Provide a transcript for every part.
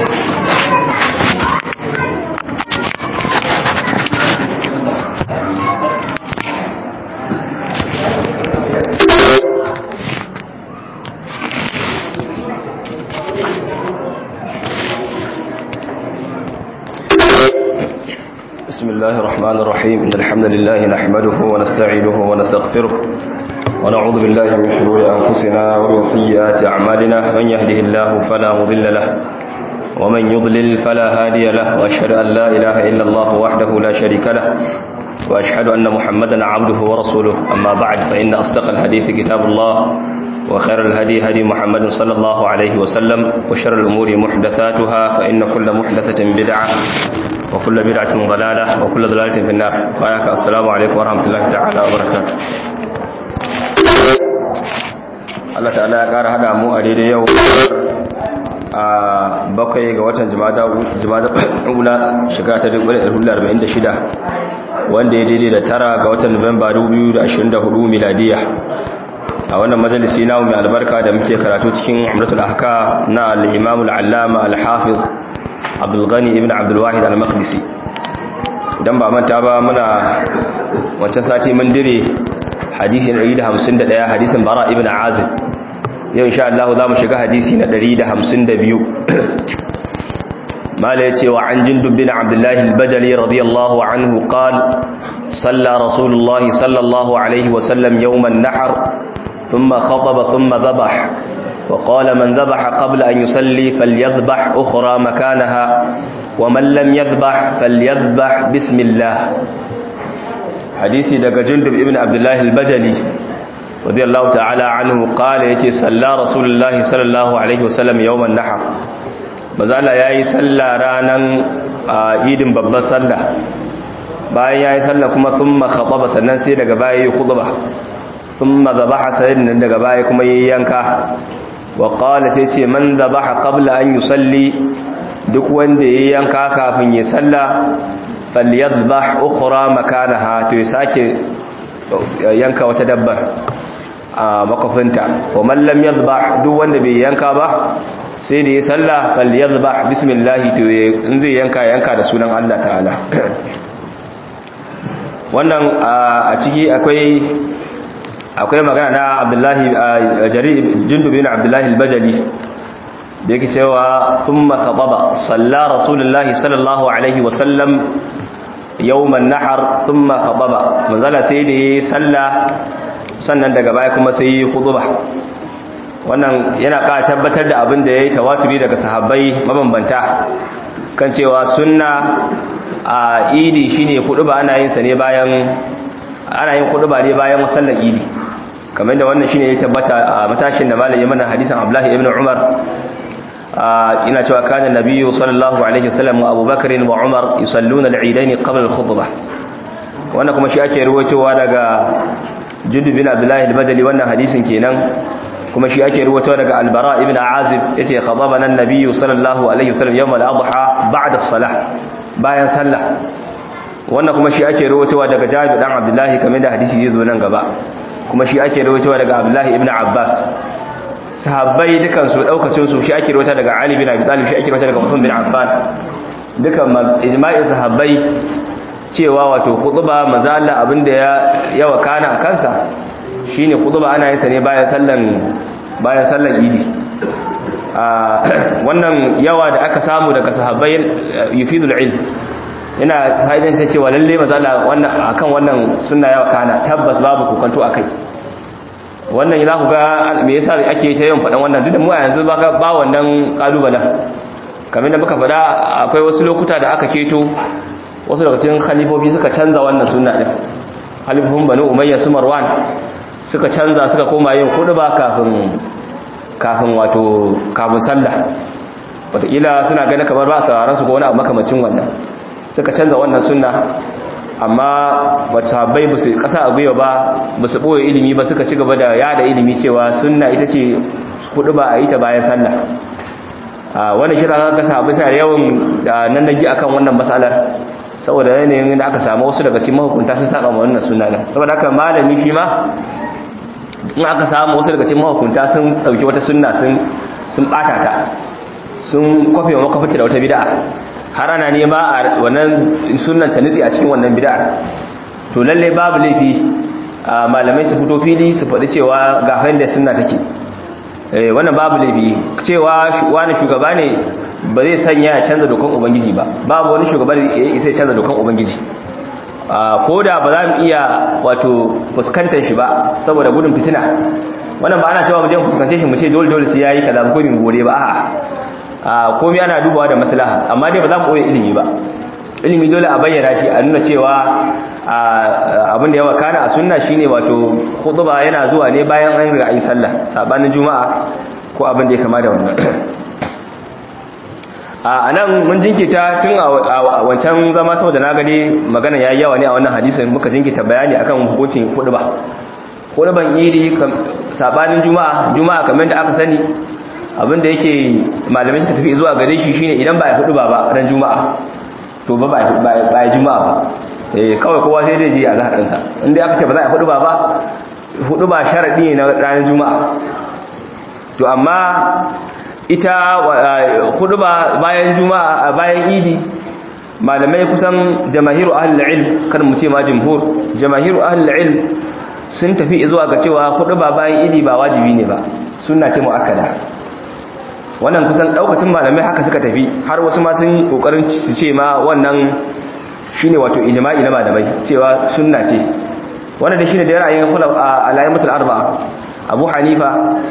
بسم الله الرحمن الرحيم إن الحمد لله نحمده ونستعينه ونستغفره ونعوذ بالله من شرور أنفسنا ومن سيئات أعمالنا من يهده الله فلا مضل له ومن يضلل فلا هادي له وأشهد أن لا إله إلا الله وحده لا شريك له وأشهد أن محمدا عبده ورسوله أما بعد فإن أصدق الحديث كتاب الله وخير الهدي هدي محمد صلى الله عليه وسلم وشر الأمور محدثاتها فإن كل محدثة بدعة وكل بدعة ضلالة وكل ضلالة في النار وآيك السلام عليكم ورحمة الله تعالى وبركاته Allah ta'ala ya ƙara hada mu a daidai yau a bakwai ga watan jimada ula shiga ta 1446 wanda ya daidai da tara ga watan Nuwamba 2024 miladiya a wannan majalisi namu mai albarka da muke karatu cikin umratul ahka na al-imam al-allama al-hafiz Abdul Ghani ibn Abdul Wahid al-Maqdisi dan ba manta ba muna wancan sati mun dire hadisi na 151 hadisin Bara ibn Azib yau insha Allah za mu shiga hadisi na 152 mala yace wa an jindub bin Abdullah al-Bajali radiyallahu anhu qala صلى رسول الله صلى الله عليه وسلم يوم النحر ثم خطب ثم ذبح وقال من ذبح قبل أن يصلي فليذبح أخرى مكانها ومن لم يذبح فليذبح بسم الله حديثي دقى جندب ابن عبد الله البجلي رضي الله تعالى عنه قال يتي صلى رسول الله صلى الله عليه وسلم يوم النحر مازال ياي صلى رانا idin babban sallah bayan yayi sallah kuma thumma khataba sannan sai daga baya yi khutba thumma dhabaha sayyidin daga baya kuma yayi yanka wa qala sai ce man dhabaha qabla an yusalli duk wanda yayi yanka kafin ya salla falyadhbah ukhra makanaha to ya sake yanka wata dabbar a makofinta wa man lam yadhbah duk wanda bai yanka ba sai da ya salla falyadhbah bismillah to in zai yanka yanka da sunan Allah ta'ala wannan a ciki akwai akwai magana na abdullahi jarir jundubin abdullahi al-bajali da yake cewa thumma khababa salla rasulullahi sallallahu alaihi wasallam yawman nahar thumma khababa manzala sai da yi salla sannan daga baya kuma sai yi khutba wannan yana ƙara tabbatar da abin da yayi tawaturi daga sahabbai mabambanta kan cewa sunna a idi shine khutba ana yin sa ne bayan ana yin khutba ne bayan sallar idi kamar da wannan shine ya tabbata a matashin da malami mana hadisin Abdullah ibn Umar ina cewa kana nabiyyu sallallahu alaihi wasallam wa Abu Bakr wa Umar yusalluna al-eidain qabla al-khutbah wannan kuma shi ake ruwaitowa daga Jundub bin Abdullah al-Bajali wannan hadisin kenan kuma shi ake ruwaitowa daga Al-Bara ibn Azib yace khatabana an-nabiyyu sallallahu alaihi wasallam yawm al-adha ba'da as-salah bayan sallah wannan kuma shi ake ruwaitowa daga Jabir dan Abdullah kamar da hadisi zai zo nan gaba kuma shi ake rawaitowa daga Abdullahi ibn Abbas sahabbai dukan su daukacin su shi ake rawaita daga Ali bin Abi Talib shi ake rawaita daga Uthman bin Affan dukan ijma'in sahabbai cewa wato khutba manzo Allah abinda ya ya wakana kansa shine khutba ana yin sa ne bayan sallan bayan sallan Idi wannan yawa da aka samu daga sahabbai yufidul ilm ina fa'idanta cewa lalle mazala wannan akan wannan sunna yawa kana tabbas babu kokanto akai wannan za ku ga me yasa ake ta yawan faɗan wannan duk da mu a yanzu ba ba wannan kalubalen kamar da muka faɗa akwai wasu lokuta da aka keto wasu daga cikin khalifofi suka canza wannan sunna din khalifofin banu umayya su marwan suka canza suka koma yin ba kafin kafin wato kafin sallah wataƙila suna ganin kamar ba a sauraron su ko wani abu makamacin wannan suka canza wannan sunna amma sahabbai ba su kasa a gwiwa ba ba su ɓoye ilimi ba suka ci gaba da yada ilimi cewa sunna ita ce hudu ba a yi ta bayan sallah wani shi zaka ga sahabbai suna yawan nan nagi akan wannan matsalar saboda yanayin da aka samu wasu daga cikin mahukunta sun saba wannan sunna din saboda haka malami shi ma in aka samu wasu daga cikin mahukunta sun dauki wata sunna sun sun bata ta sun kwafe wa makafata da wata bid'a har ana nema a wannan sunnan ta nutsi a cikin wannan bid'a to lalle babu laifi malamai su fito fili su faɗi cewa ga da sunna take wannan babu laifi cewa wani shugaba ne ba zai sanya ya canza dokan ubangiji ba babu wani shugaba da ya isa ya canza dokan ubangiji ko da ba za mu iya wato fuskantar shi ba saboda gudun fitina wannan ba ana cewa mu je mu fuskance shi mu ce dole dole sai yayi kaza ko bin gore ba a'a komai ana dubawa da maslaha amma dai ba za mu koyi ilimi ba ilimi dole a bayyana shi a nuna cewa abin da ya wakana a sunna shine wato khutba yana zuwa ne bayan an riga yi sallah sabanin juma'a ko abin da ya kama da wannan a nan mun jinkita tun a wancan zama saboda na gani magana yayi yawa ne a wannan hadisin muka jinkita bayani akan hukuncin khutba khutban idi sabanin juma'a juma'a kamar da aka sani abin da yake malamai suka tafi zuwa gare shi shine idan ba ya khutba ba ran juma'a to ba ba ya juma'a ba eh kawai kowa sai dai je a zahar ɗinsa inda aka ce ba za a hudu ba ba hudu ba sharaɗi ne na ranar juma'a to amma ita hudu ba bayan juma'a bayan idi malamai kusan jamahiru ahlul ilm kan mu ce ma jumhur jamahiru ahlul ilm sun tafi zuwa ga cewa hudu ba bayan idi ba wajibi ne ba sunna ce muakkada wannan kusan daukacin malamai haka suka tafi har wasu ma sun kokarin su ce ma wannan shine wato ijma'i na malamai cewa sunna ce wannan da shine da ra'ayin khulaf al-a'immatul arba'a Abu Hanifa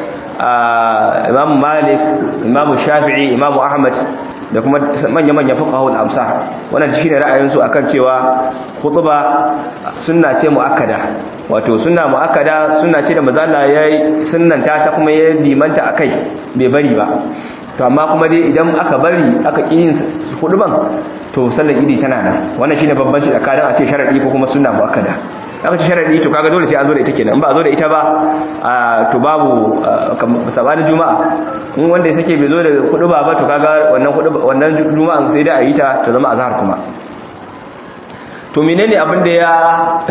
Imam Malik Imam Shafi'i Imam Ahmad da kuma manya-manya fuqaha al-amsah wannan shine ra'ayin su akan cewa khutba sunna ce muakkada wato sunna muakkada sunna ce da manzo Allah yayi sunnanta ta kuma ya limanta akai bai bari ba to amma kuma dai idan aka bari aka yin khutban to sallar idi tana nan wannan shine babbanci tsakanin a ce sharadi ko kuma sunna muakkada aka ce sharadi to kaga dole sai an zo da ita kenan in ba a zo da ita ba to babu sabanin juma'a in wanda ya sake bai zo da kudu ba ba to kaga wannan kudu wannan juma'an sai da a yi ta ta zama azhar kuma to menene abin da ya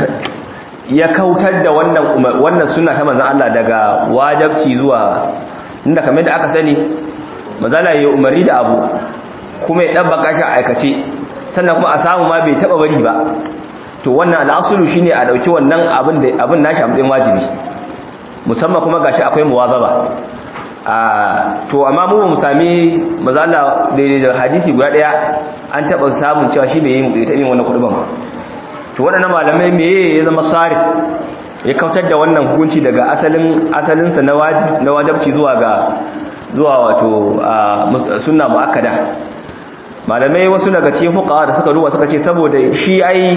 ya kautar da wannan wannan sunna ta manzon Allah daga wajibci zuwa inda kamar da aka sani manzala ya umari da abu kuma ya dabbaka shi a aikace sannan kuma a samu ma bai taba bari ba to wannan al'asulu shine a dauki wannan abin da abin nashi a matsayin wajibi musamman kuma gashi akwai muwazaba a to amma mu mu sami mazalla da hadisi guda daya an taba samun cewa shi bai yi ta yin wannan kuduban ba to waɗannan malamai me ya zama sarif ya kautar da wannan hukunci daga asalin asalinsa na wajib na wajibci zuwa ga zuwa wato sunna muakkada malamai wasu daga cikin fuqaha da suka duba suka ce saboda shi ai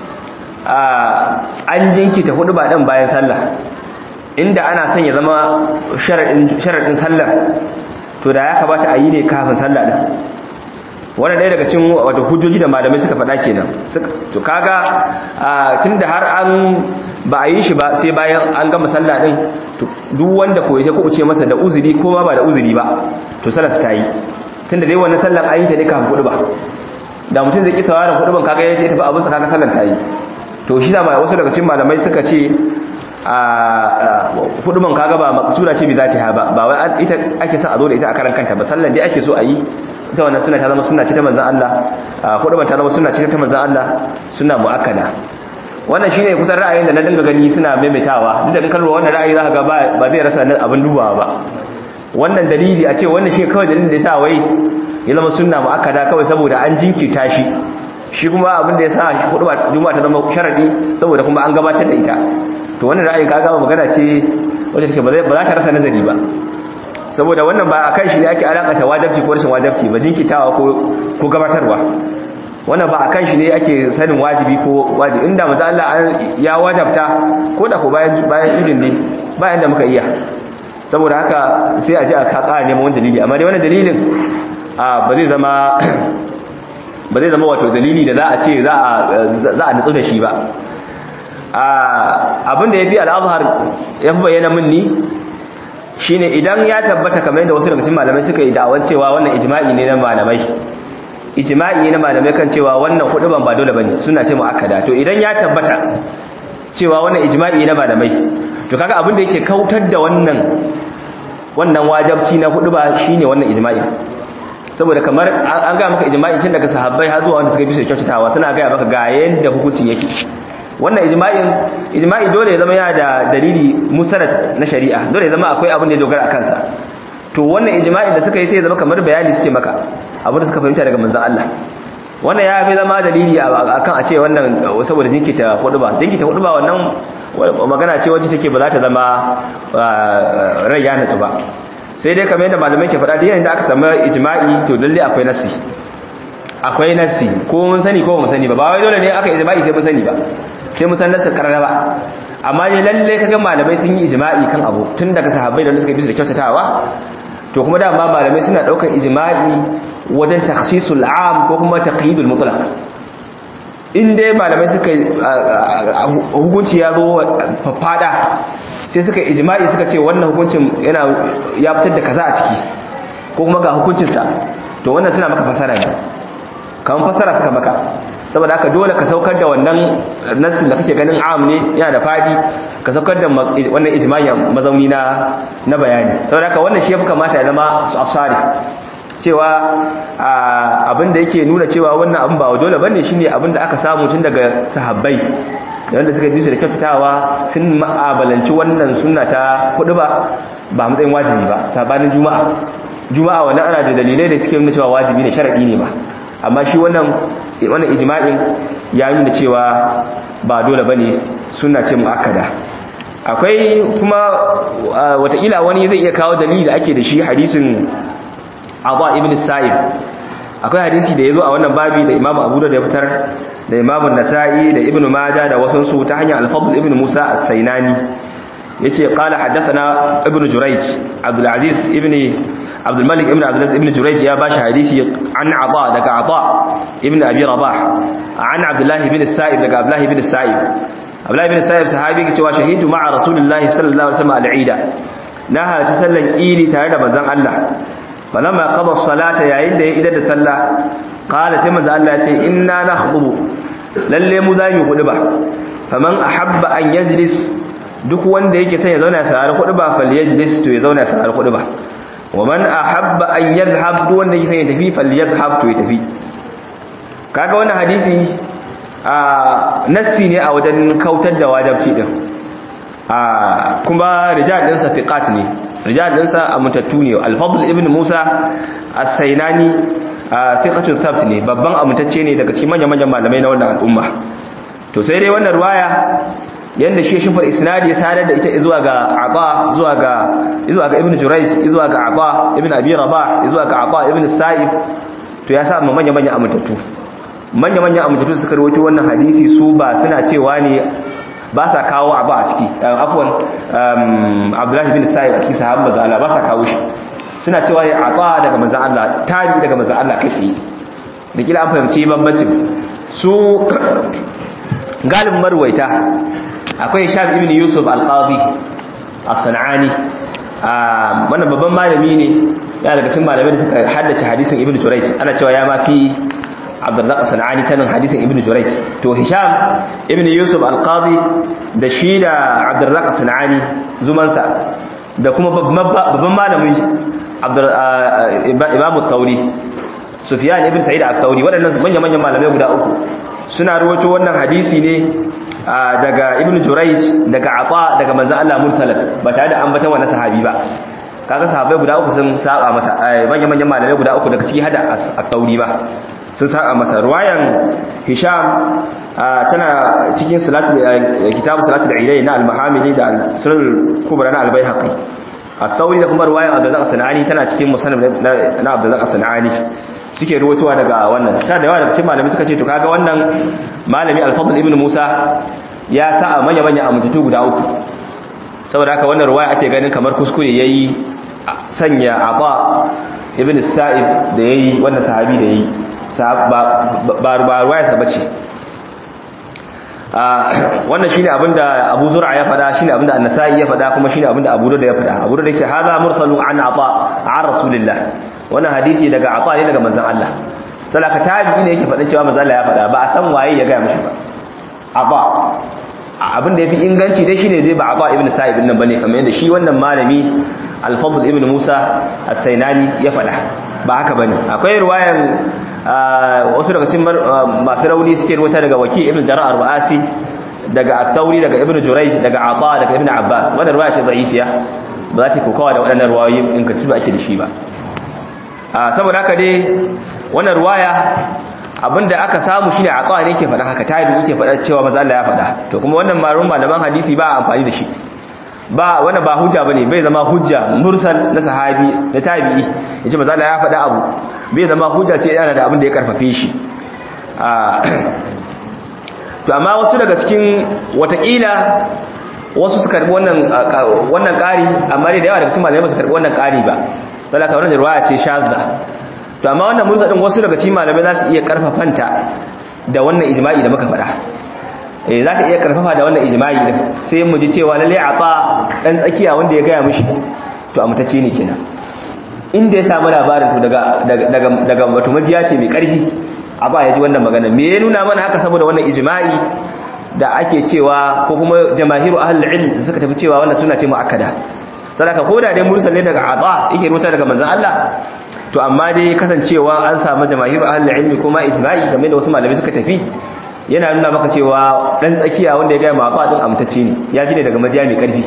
an jinkita hudu ba dan bayan sallah inda ana son ya zama sharaɗin sallar to da ya kamata a yi ne kafin sallah ɗin wanda ɗaya daga cin wata hujjoji da malamai suka faɗa kenan to kaga tun da har an ba a yi shi ba sai bayan an gama sallah ɗin duk wanda ko ya kuɓuce masa da uzuri ko ma ba da uzuri ba to sallar su ta yi tun da dai wannan sallar an yi ta ne kafin kuɗu ba da mutum zai ƙi sauraron kuɗu ban kaga ya tafi abinsa kaga sallar ta yi to shi da wasu daga cikin malamai suka ce a huduman kaga ba maksura ce bi za ta ba ba wai ita ake son a zo da ita a karan kanta ba sallan dai ake so a yi ita wannan suna ta zama suna ce ta manzan Allah huduman ta zama suna ce ta manzan Allah suna mu'akkada wannan shine kusan ra'ayin da na dinga gani suna maimaitawa duk da in kallo wannan ra'ayi za ka ga ba zai rasa abin dubawa ba wannan dalili a ce wannan shi kawai dalilin da ya sa wai ya zama sunna mu'akkada kawai saboda an jinkirta shi shi kuma abin da ya sa shi hudu juma'a ta zama sharadi saboda kuma an gabatar da ita to wannan ra'ayin kaga magana ce wacce take ba za ta rasa nazari ba saboda wannan ba akan shi ne ake alakata wajibci ko rashin wajibci ba jinkitawa ko ko gabatarwa wannan ba akan shi ne ake sanin wajibi ko wajibi inda manzo Allah ya wajabta ko da ko bayan bayan idin ne bayan da muka iya saboda haka sai a ji a ka ƙara neman wani dalili amma dai wannan dalilin ba zai zama ba zai zama wato dalili da za a ce za a nutsu da shi ba abin da ya fi al'azhar ya fi bayyana minni shi ne idan ya tabbata kamar yadda wasu daga cikin malamai suka yi da'awar cewa wannan ijma'i ne na malamai ijma'i ne na malamai kan cewa wannan hudu ban ba dole bane suna ce mu'akkada to idan ya tabbata cewa wannan ijma'i na malamai to kaga abin da yake kautar da wannan wannan wajabci na hudu ba shine wannan ijma'i saboda kamar an ga maka ijma'i tun daga sahabbai har zuwa wanda suka bi su kyautatawa suna ga maka ga yanda hukuncin yake wannan ijma'in ijma'i dole ya zama yana da dalili musnad na shari'a dole ya zama akwai abin da ya dogara a kansa to wannan ijma'in da suka yi sai ya zama kamar bayani suke maka abin da suka fahimta daga manzon Allah wannan ya fi zama dalili akan a ce wannan saboda jinkita hudu ba jinkita hudu ba wannan magana ce wacce take ba za ta zama rai ya nutsu ba sai dai kamar yadda malamai ke faɗa da yayin da aka samu ijma'i to lalle akwai nasi akwai nasi ko mun sani ko mun sani ba ba wai dole ne aka ijma'i sai mun sani ba sai mun san nasin karara ba amma ne lalle kaga malamai sun yi ijma'i kan abu tun daga sahabbai da suka bi su da kyautatawa to kuma dama malamai suna daukar ijma'i wajen takhsisul am ko kuma taqyidul mutlaq in dai malamai suka hukunci ya zo fafada sai suka ijma'i suka ce wannan hukuncin yana ya fitar da kaza a ciki ko kuma ga hukuncinsa to wannan suna maka fasara ne kamar fasara suka maka saboda haka dole ka saukar da wannan nassin da kake ganin am ne yana da fadi ka saukar da wannan ijma'i mazauni na na bayani saboda haka wannan shi ya kamata ya zama asari cewa abin da yake nuna cewa wannan abin ba dole bane shine abin da aka samu tun daga sahabbai da wanda suka bi su da kyautatawa sun ma'abalanci wannan sunna ta kudu ba ba matsayin wajibi ba sabanin juma'a juma'a wannan ana da dalilai da suke nuna cewa wajibi ne sharadi ne ba amma shi wannan wannan ijma'in ya nuna cewa ba dole bane sunna ce muakkada akwai kuma watakila wani zai iya kawo dalili da ake da shi hadisin Abu ibn Sa'id akwai hadisi da yazo a wannan babi da Imam Abu Dawud ya fitar da Imam An-Nasa'i da Ibn Majah da wasu su ta hanyar Al-Fadl ibn Musa As-Sainani yace qala haddathana Ibn Jurayj Abdul Aziz ibn Abdul Malik ibn Abdul Aziz ibn Jurayj ya bashi hadisi an Aba daga Aba ibn Abi Rabah an Abdullah ibn Sa'id daga Abdullah ibn Sa'id Abdullah ibn Sa'id sahabi ke cewa shahidu ma'a Rasulullahi sallallahu alaihi wasallam al-Eid na halarci sallan Idi tare da manzon Allah falamma qada salata yayin da ya idar da sallah qala sai manzo Allah ya ce inna nakhubu lalle mu zamu kudu ba faman ahabba an yajlis duk wanda yake son ya zauna ya saurari kudu ba falyajlis to ya zauna ya saurari kudu ba wa man ahabba an yadhhab duk wanda yake son ya tafi falyadhhab to ya tafi kaga wannan hadisi a nassi ne a wajen kautar da wajibci din a kuma rijal din sa fiqat ne rijal dinsa amintattu ne al-fadl ibn musa as-sainani fiqatun thabt ne babban amintacce ne daga cikin manyan manyan malamai na wannan al'umma to sai dai wannan ruwaya yanda shi shi fa isnadi ya sadar da ita zuwa ga aba zuwa ga zuwa ga ibn jurayj zuwa ga aba ibn abi rabah zuwa ga aba ibn sa'ib to ya sa manyan manyan amintattu manyan manyan amintattu suka rawaito wannan hadisi su ba suna cewa ne ba sa kawo abu a ciki afwan abdullahi bin sa'id a cikin sahabban manzon Allah ba sa kawo shi suna cewa ya ata daga manzon Allah tabi daga manzon Allah kai tsaye da kila an fahimci bambancin su galibin marwaita akwai Shab ibn Yusuf al-Qadi as-Sanani wannan babban malami ne ya daga cikin malamai da suka haddace hadisin Ibn Jurayj ana cewa ya mafi abdullahi sana'ani sanin hadisin ibn jurayj to hisham ibn yusuf al-qadi da shi da abdullahi sana'ani zumansa da kuma babban malamin imam al-thawri sufyan ibn sa'id al-thawri waɗannan manyan manyan malamai guda uku suna ruwato wannan hadisi ne daga ibn jurayj daga ata daga manzon Allah mursalat ba tare da ambatan wannan sahabi ba kaga sahabbai guda uku sun saba masa manyan manyan malamai guda uku daga ciki hada al-thawri ba sun saka masa ruwayan hisham tana cikin kitabu salatul ilai na al-mahamili da sunan kubra na al-baihaqi at-tawri da kuma ruwayan abdullah sanani tana cikin musannaf na abdullah sanani suke ruwatowa daga wannan sai da yawa daga cikin malami suka ce to kaga wannan malami al-fadl ibn musa ya sa a manya manya amintatu guda uku saboda haka wannan ruwaya ake ganin kamar kuskure yayi sanya aba ibn sa'ib da yayi wannan sahabi da yayi ba ruwayarsa ba ce wannan shine abinda Abu Zur'a ya fada shine abinda An-Nasa'i ya fada kuma shine abinda Abu Dawud ya fada Abu Dawud yake hada mursalu an ata an Rasulillah wannan hadisi daga ata ne daga manzon Allah salaka tabi'i ne yake fadin cewa manzon Allah ya fada ba a san waye ya ga mishi ba aba abinda yafi inganci dai shine dai ba aba ibn Sa'ib nan bane kamar yadda shi wannan malami Al-Fadl ibn Musa As-Sainani ya fada ba haka bane akwai ruwayan wasu daga cikin masu rauni suke ruwata daga waki ibn jara'ar ba'asi daga at-tauri daga ibn jurayj daga ata daga ibn abbas wannan ruwaya ce da'ifiya ba za ta kokawa da waɗannan ruwayoyin in ka tuba ake da shi ba saboda haka dai wannan ruwaya abinda aka samu shine ata ne yake faɗa haka tabi yake faɗa cewa manzo Allah ya faɗa to kuma wannan marun malaman hadisi ba amfani da shi ba wannan ba hujja bane bai zama hujja mursal na sahabi na tabi'i yace manzo Allah ya faɗa abu bai zama hujja sai yana da abin da ya karfafe shi to amma wasu daga cikin watakila wasu su karbi wannan wannan ƙari amma da yawa daga cikin malamai ba su karbi wannan ƙari ba salaka wannan riwaya ce shadda to amma wannan mursal din wasu daga cikin malamai za su iya karfafanta da wannan ijma'i da muka faɗa eh za ta iya karfafa da wannan ijma'i din sai mu ji cewa lalle ata dan tsakiya wanda ya gaya mishi to amtacce ne kenan inda ya samu labarin to daga daga daga wato majiya ce mai karfi a ba ya ji wannan magana me ya nuna mana haka saboda wannan ijma'i da ake cewa ko kuma jamahiru ahlul ilm suka tafi cewa wannan suna ce muakkada sadaka ko da dai mursal ne daga ata yake rubuta daga manzon Allah to amma dai kasancewa an samu jamahiru ahlul ilm kuma ijma'i game da wasu malamai suka tafi yana nuna maka cewa dan tsakiya wanda ya ga ma ba din amtacce ne ya ji ne daga majiya mai karfi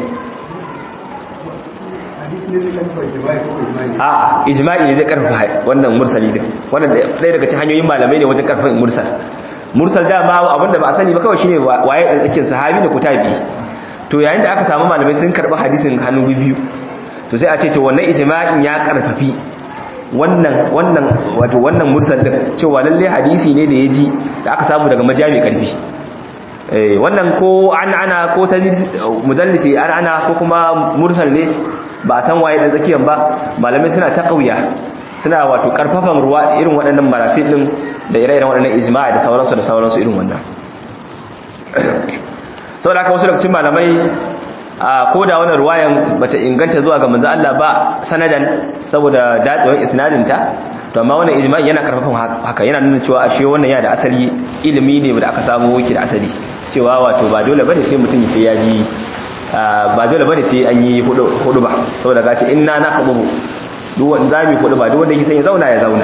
a ijma'i ne zai karfafa wannan mursali din wannan ɗaya daga cikin hanyoyin malamai ne wajen karfafin mursal mursal dama abinda ba a sani ba kawai shine waye dan tsakin sahabi da kutabi to yayin da aka samu malamai sun karba hadisin hannu biyu to sai a ce to wannan ijma'in ya karfafi wannan wannan wato wannan mursal din cewa lalle hadisi ne da yaji da aka samu daga majami karfi eh wannan ko an ana ko mudallisi an ana ko kuma mursal ne ba a san waye da tsakiyan ba malamai suna ta kauya suna wato karfafan ruwa irin waɗannan marasil din da ire-iren waɗannan ijma'a da sauransu da sauransu irin wannan saboda haka wasu daga cikin malamai a koda wannan ruwayan bata inganta zuwa ga manzo Allah ba sanadan saboda datsewar isnadin ta to amma wannan ijma'i yana karfafan haka yana nuna cewa ashe wannan yana da asali ilimi ne da aka samu yake da asali cewa wato ba dole bane sai mutum sai ya ji ba dole bane sai an yi hudu ba saboda gace inna nakhubu duk wanda zamu hudu ba duk wanda yake san ya zauna ya zauna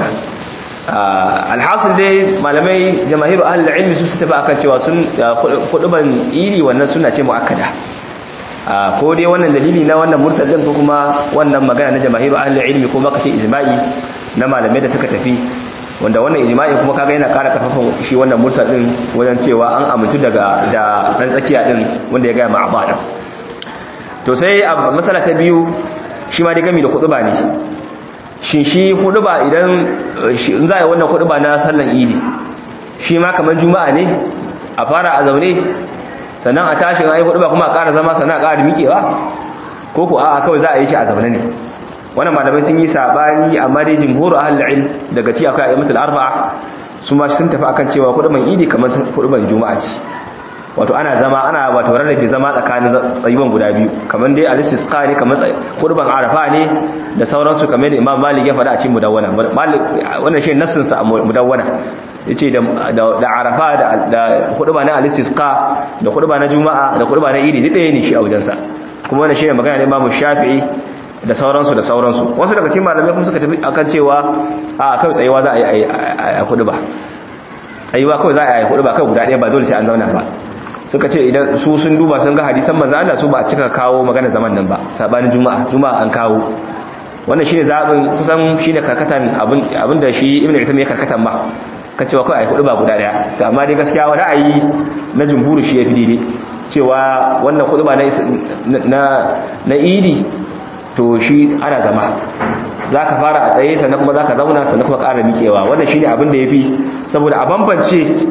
alhasil dai malamai jamahiru ahlul ilmi su su tafi akan cewa sun huduban iri wannan suna ce muakkada ko dai wannan dalili na wannan mursal din ko kuma wannan magana na jamahiru ahlul ilmi ko baka ce ijma'i na malamai da suka tafi wanda wannan ijma'i kuma kaga yana ƙara karfafan shi wannan mursal din wajen cewa an amintu daga da dan tsakiya din wanda ya ga ma'aba din to sai a masala ta biyu shi ma dai gami da khutba ne shin shi khutba idan in za a yi wannan khutba na sallan idi shi ma kamar juma'a ne a fara a zaune sannan a tashin ayi khutba kuma a ƙara zama sannan a ƙara miƙewa ko ko a'a kawai za a yi shi a zaune ne wannan malamai sun yi sabani amma dai jumhur ahlul ilm daga ci akwai ayyatul arba'a su ma sun tafi akan cewa khutban idi kamar khutban juma'a ce wato ana zama ana wato rarrafe zama tsakanin tsayuwan guda biyu kamar dai al-istisqa ne kamar kurban arafa ne da sauransu kamar da imam malik ya faɗa a cikin mudawwana malik wannan shi nassin sa a mudawwana yace da da arafa da da kurba na al-istisqa da kurba na juma'a da kurba na idi ɗaya ne shi a wajensa kuma wannan shine magana da imam shafi'i da sauransu da sauransu wasu daga cikin malamai kuma suka tafi akan cewa a kai tsayewa za a yi a kudu ba tsayuwa kawai za a yi kudu ba kai guda ɗaya ba dole sai an zauna ba suka ce idan su sun duba sun ga hadisan manzo Allah su ba cika kawo magana zaman nan ba sabanin juma'a juma'a an kawo wannan shine zabin kusan shine karkatan abin abinda shi ibnu Uthaymeen ya karkatan ba kan cewa kai ai kudu ba guda daya to amma dai gaskiya wani ra'ayi na jumhuri shi yafi daidai cewa wannan kudu ba na na idi to shi ana zama zaka fara a tsaye sannan kuma zaka zauna sannan kuma ƙara miƙewa wannan shine abin da yafi saboda a bambance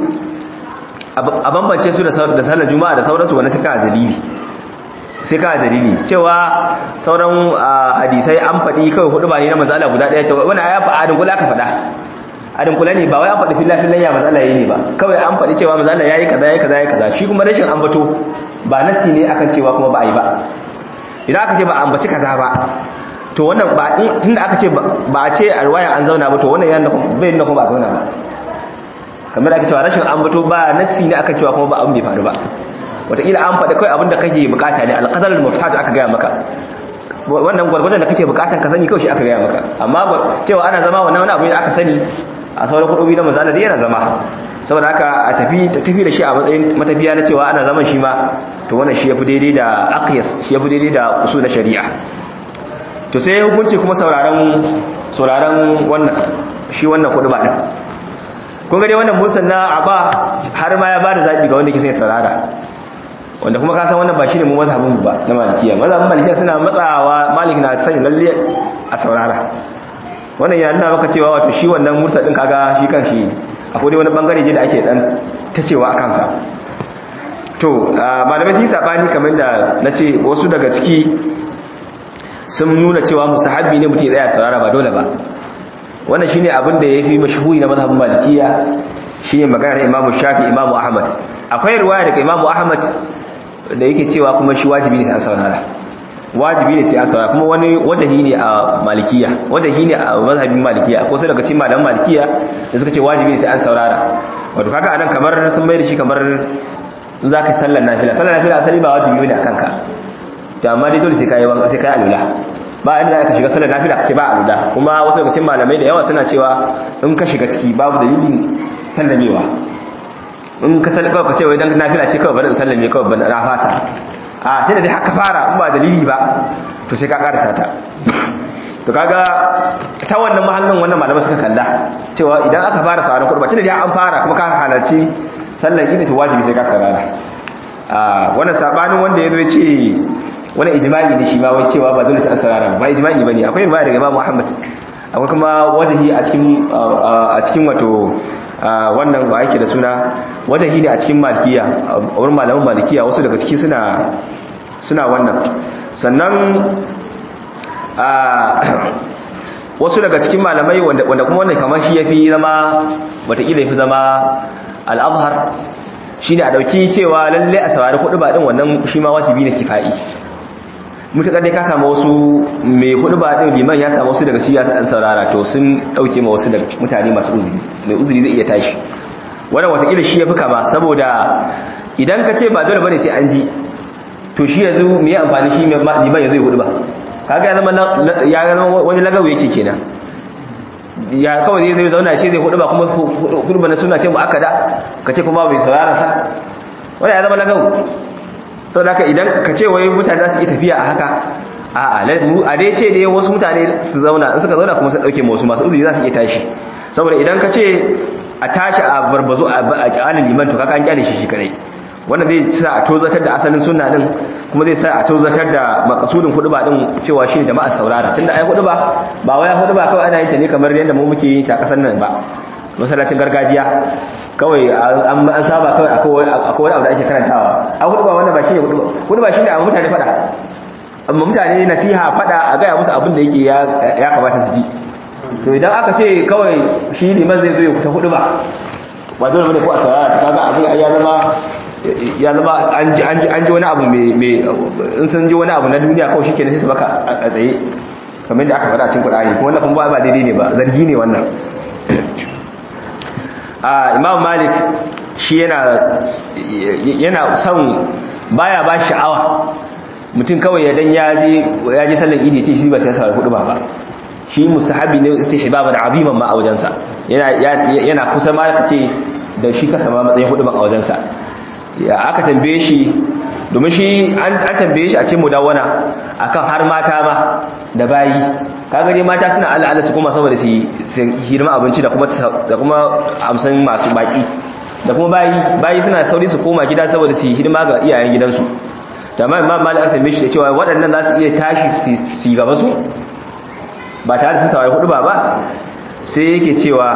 a bambance su da sallar juma'a da sauransu wani suka dalili sai ka dalili cewa sauran hadisai an faɗi kawai hudu ba ne na mazala guda ɗaya cewa wani ya faɗa adin kula aka faɗa adin kula ne ba wai an faɗi fillafillan ya mazala ya ne ba kawai an faɗi cewa mazala ya yi kaza ya yi kaza ya yi kaza shi kuma rashin ambato ba nasi ne akan cewa kuma ba a yi ba idan aka ce ba ambaci kaza ba to wannan ba tunda aka ce ba a ce a ruwayan an zauna ba to wannan yana bai nuna kuma ba a zauna ba kamar ake cewa rashin ambato ba nassi ne aka cewa kuma ba abin bai faru ba wataƙila an faɗi kawai abin da kake bukata ne alƙadar muftat aka gaya maka wannan gwargwadon da kake bukatan ka sani kawai shi aka gaya maka amma cewa ana zama wannan wani abu da aka sani a sauran kudubi na mazala da yana zama saboda haka a tafi tafi da shi a matsayin matafiya na cewa ana zaman shi ma to wannan shi yafi daidai da aqyas shi yafi daidai da usul na shari'a to sai hukunci kuma sauraron sauraron wannan shi wannan kuduba din kun ga dai wannan musan na aba har ma ya bada zabi ga wanda ke sai saurara wanda kuma ka san wannan ba shine mu mazhabin mu ba na malikiya mazhabin malikiya suna matsawa malik na sani lalle a saurara wannan ya nuna maka cewa wato shi wannan mursa din kaga shi kan shi akwai dai wani bangare je da ake dan tacewa akan sa to malamai sun sabani kamar da nace wasu daga ciki sun nuna cewa musahabi ne mutum ya tsaya saurara ba dole ba wannan shine abin da yafi mashhuri na mazhabin malikiya shine magana na imamu shafi imamu ahmad akwai riwaya daga imamu ahmad da yake cewa kuma shi wajibi ne sai an saurara wajibi ne sai an saurara kuma wani wajahi ne a malikiya wajahi ne a mazhabin malikiya ko sai daga cikin malaman malikiya da suka ce wajibi ne sai an saurara wato kaga anan kamar sun mai da shi kamar in zaka sallar nafila sallar nafila asali ba wajibi ne akan ka to amma dai dole sai kai wanka sai kai alula ba inda za ka shiga sallar nafila ka ce ba alula kuma wasu daga cikin malamai da yawa suna cewa in ka shiga ciki babu dalilin sallamewa in ka sallaka ka ce wai dan nafila ce kawai bari in sallame kawai ban na fasa a sai da dai haka fara in ba dalili ba to sai ka karasa ta to kaga ta wannan mahallin wannan malamai suka kalla cewa idan aka fara sauran kurba tunda dai an fara kuma ka halarci sallar idi to wajibi sai ka saurara a wannan sabanin wanda yazo ya ce wani ijma'i ne shi ma wai cewa ba dole sai an saurara ba ijma'i bane akwai riwaya daga Imam Muhammad akwai kuma wajahi a cikin a cikin wato wannan ba yake da suna wajahi ne a cikin malikiya a wurin malaman malikiya wasu daga ciki suna suna wannan sannan wasu daga cikin malamai wanda kuma wannan kamar shi yafi zama wataƙila yafi zama al'abhar shine a dauki cewa lalle a saurari kuɗi ba din wannan shi ma wajibi ne kifa'i mutakar dai ka samu wasu mai hudu ba din liman ya samu wasu daga shi ya san saurara to sun dauke ma wasu daga mutane masu uzuri mai uzuri zai iya tashi wannan watakila shi ya fi kama saboda idan ka ce ba dole bane sai an ji to shi yanzu me ya amfani shi liman ya zai hudu ba kaga ya zama ya zama wani lagawo yake kenan ya kawai zai zai zauna shi zai hudu ba kuma hudu ba na suna ce mu akada ka ce kuma bai saurara sa wannan ya zama lagawo sau da idan ka ce wai mutane za su yi tafiya a haka a dai ce da wasu mutane su zauna in suka zauna kuma su ɗauke wasu masu uzuri za su iya tashi saboda idan ka ce a tashi a barbazo a ƙyalin liman to kaka an ƙyale shi shi kadai wannan zai sa a tozatar da asalin sunna din kuma zai sa a tozatar da makasudin huduba din cewa shi ne jama'ar saurara tunda ai huduba ba wai huduba kawai ana yin ta ne kamar yadda mu muke yi ta kasar nan ba masallacin gargajiya kawai an saba kawai akwai wani abu da ake karantawa a hudu ba wannan ba shi ne hudu ba shi ne a mutane fada amma mutane nasiha fada a gaya musu abin da yake ya kamata su ji to idan aka ce kawai shi liman zai zo ya kuta hudu ba ba dole bane ko a saurara ta kaga abin ya zama ya zama an ji wani abu mai in sun ji wani abu na duniya kawai shikenan sai su baka a tsaye kamar yadda aka faɗa cikin Qur'ani kuma wannan kuma ba daidai ne ba zargi ne wannan imam malik shi yana son baya ba sha'awa mutum kawai ya dan ya ji sallar idi ce shi ba sai sa hudu ba ba shi mustahabi ne istihbaban aziman ma a wajensa yana kusa ma ka ce da shi kasa ma matsayin hudu ba a wajensa ya aka tambaye shi domin shi an tambaye shi a ce mudawana akan har mata ma da bayi kaga dai mata suna Allah Allah su kuma saboda su hidima abinci da kuma da kuma amsan masu baki da kuma bayi bayi suna sauri su koma gida saboda su hidima ga iyayen gidansu tamam imam malik an tambaye shi da cewa waɗannan za su iya tashi su gaba su ba tare da sun tawaye hudu ba ba sai yake cewa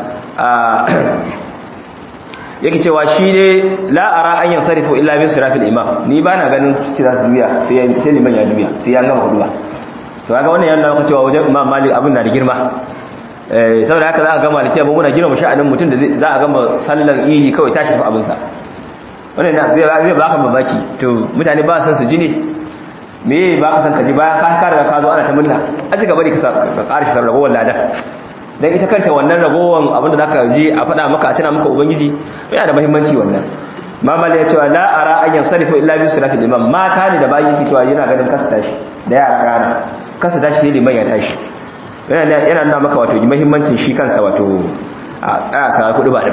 yake cewa shi ne la'ara an yin sarrafa illa bin sirafil imam ni ba na ganin ci za su juya sai liman ya juya sai ya gama hudu ba to kaga wannan yana maka cewa wajen imam malik abin na da girma eh saboda haka za a gama litiya ba muna girma sha'anin mutum da za a gama sallar idi kawai tashi fa abin sa wannan na zai zai baka mamaki to mutane ba san su ji ne me ba ka san ka ji bayan ka ka riga ka zo ana ta munna a ci gaba da ka ƙara shi ragowar ladan dan ita kanta wannan ragowar abin da zaka ji a faɗa maka a tana maka ubangiji yana da muhimmanci wannan mamal ya cewa la ara an yansarifu illa bi siratil imam mata ne da bayi yake cewa yana ganin kasa tashi da yara rana kasa tashi sai liman ya tashi yana yana nuna maka wato muhimmancin shi kansa wato a ƙasa kudu ba din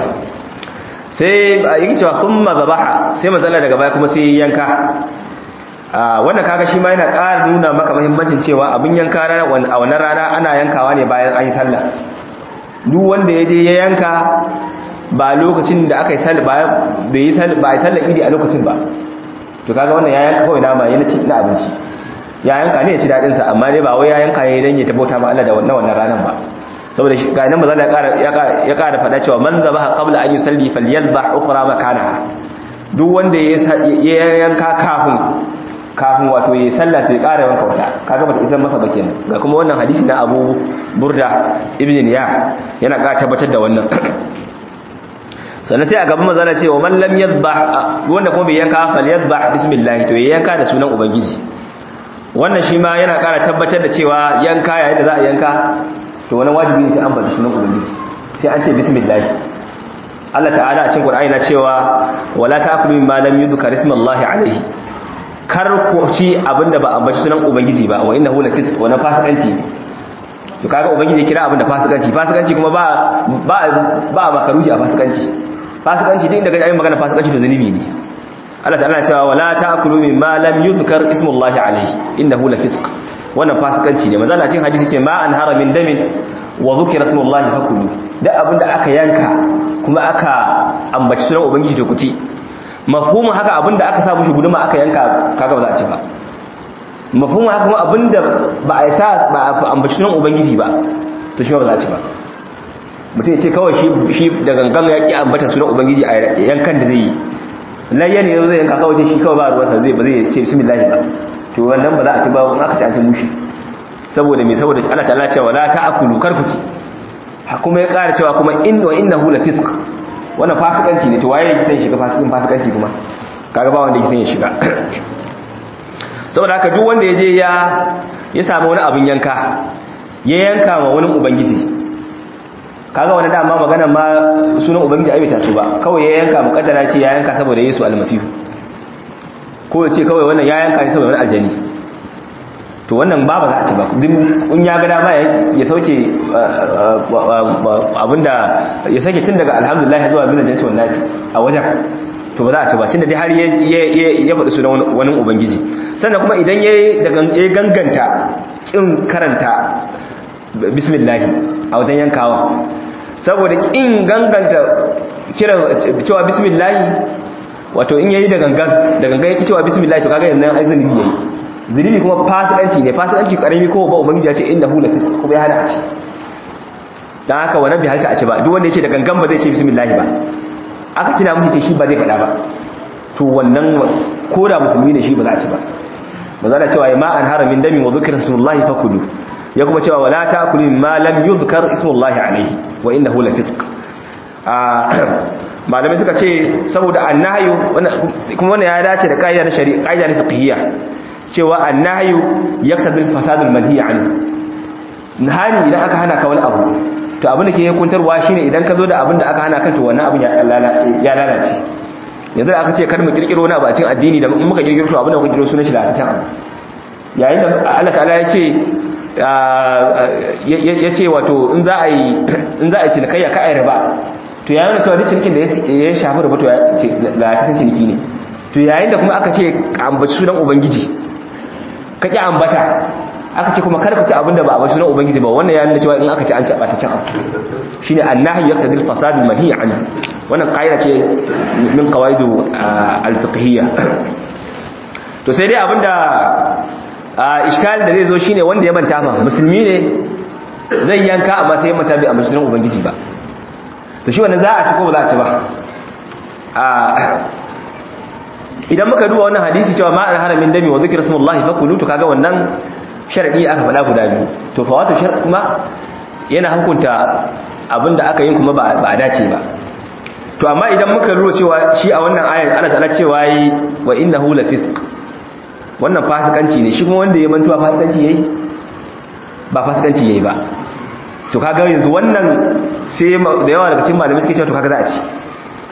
sai yake cewa thumma zabaha sai matsala daga baya kuma sai yanka wannan kaga shi ma yana ƙara nuna maka muhimmancin cewa abin yanka a wannan rana ana yankawa ne bayan an yi sallah duk wanda ya je ya yanka ba lokacin da aka yi sallah ba bai yi sallah ba yi sallah idi a lokacin ba to kaga wannan ya yanka kawai nama yana ci na abinci ya yanka ne ya ci dadin sa amma dai ba wai ya yanka ne dan ya tabbata ma Allah da wannan wannan ranan ba saboda shi ga nan manzo ya ƙara ya ƙara faɗa cewa man zabaha qabla an yusalli falyadhbah ukhra makanaha duk wanda ya yanka kafin kafin wato ya sallah ta ƙara wanka wata kaga bata isar masa ba kenan ga kuma wannan hadisi na Abu Burda ibn Niyah yana ƙara tabbatar da wannan sannan sai a gaban manzala cewa man lam yadhbah wanda kuma bai yanka fal yadhbah bismillah to ya yanka da sunan ubangiji wannan shi ma yana ƙara tabbatar da cewa yanka yayin da za a yanka to wannan wajibi ne sai an bada sunan ubangiji sai an ce bismillah Allah ta'ala a cikin Qur'ani na cewa wala ta'kulu mimma lam yudhkar ismullahi alayhi kar ku ci abinda ba ambaci sunan ubangiji ba wa innahu lafisq wa fasikanci ne to kaga ubangiji kira abinda fasikanci fasikanci kuma ba ba ba makaruhi a fasikanci fasikanci din daga ayin magana fasikanci to zunubi ne Allah ta'ala cewa wala ta'kulu mimma lam yuzkar ismullahi alayhi innahu lafisq wannan fasikanci ne manzo Allah cikin hadisi ce ma an haramin damin wa zukira ismullahi fakulu da abinda aka yanka kuma aka ambaci sunan ubangiji to kuti mafhumin haka abinda aka sa mushi guduma aka yanka kaga ba za a ci ba mafhumin haka kuma abinda ba a sa ba a ambaci sunan ubangiji ba to shi ba za a ci ba mutum ya ce kawai shi da gangan ya ƙi ambata sunan ubangiji a yankan da zai yi layya ne zai yanka kawai shi kawai ba ruwansa zai ba zai ce bismillah ba to wannan ba za a ci ba in aka ci an ci mushi saboda me saboda Allah ta'ala cewa la ta'kulu karkuci kuma ya ƙara cewa kuma in wa innahu la fisq wannan fasikanci ne to waye yake san shiga fasikin fasikanci kuma kaga ba wanda yake san ya shiga saboda haka duk wanda ya je ya ya samu wani abin yanka ya yanka ma wani ubangiji kaga wani dama magana ma sunan ubangiji ai bai su ba kawai ya yanka mukaddara ce ya yanka saboda Yesu almasihu ko ya ce kawai wannan ya yanka ne saboda wani aljani to wannan ba ba za a ci ba kun ya ga dama ya sauke abinda ya sauke tun daga alhamdulillah zuwa bin jinsi wannan nasi a wajen to ba za a ci ba tunda dai har ya faɗi sunan wani ubangiji sannan kuma idan ya ganganta kin karanta bismillah a wajen yankawa saboda kin ganganta kiran cewa bismillah wato in yayi da gangan da gangan yake cewa bismillah to kaga yanzu ai zunubi yayi zunubi kuma fasikanci ne fasikanci karami ko ba ubangiji ya ce innahu lafis kuma ya hana a ci dan haka wannan bai halka a ci ba duk wanda ya ce da gangan ba zai ce bismillah ba aka tuna mushi ce shi ba zai faɗa ba to wannan ko da musulmi ne shi ba za a ci ba manzo Allah cewa ma an haramin dami wa dhikra rasulullahi fakulu ya kuma cewa wala ta'kulu ma lam yuzkar ismullahi alayhi wa innahu lafisq malamai suka ce saboda annahyu kuma wannan ya dace da kaida na shari'a kaida na fiqhiyya cewa annahyu yaqtadi al-fasad al-manhi anhu nahani idan aka hana ka wani abu to abin da ke hukuntarwa shine idan ka zo da abin da aka hana ka to wannan abin ya lalace yanzu da aka ce kar mu kirkiro wani abu a cikin addini da in muka kirkiro to abin da muka kirkiro sunan shi lalataccen abu yayin da Allah ta'ala ya ce ya ce wato in za a yi in za a yi cinikayya ka ai riba to yayin da cewa duk cinikin da ya shafi riba to lalataccen ciniki ne to yayin da kuma aka ce ambaci sunan ubangiji ka ki ambata aka ce kuma kar ka ci abin da ba a bashi sunan ubangiji ba wannan ya nuna cewa in aka ci an ci ɓataccen abu shine annahi yaqtadi al-fasad al-manhi anhu wannan qaida ce min qawaidu al-fiqhiyya to sai dai abinda iskal da zai zo shine wanda ya manta fa musulmi ne zai yanka amma sai ya manta bai amma sunan ubangiji ba to shi wannan za a ci ko ba za a ci ba idan muka duba wannan hadisi cewa ma'an haramin dami wa zikr rasulullahi fakulu to kaga wannan sharadi aka faɗa guda biyu to fa wato sharadi kuma yana hukunta abinda aka yin kuma ba a dace ba to amma idan muka lura cewa shi a wannan ayar Allah ta'ala cewa yi wa innahu lafisq wannan fasikanci ne shi kuma wanda ya mantuwa fasikanci yayi ba fasikanci yayi ba to kaga yanzu wannan sai da yawa daga cikin malamai suke cewa to kaga za a ci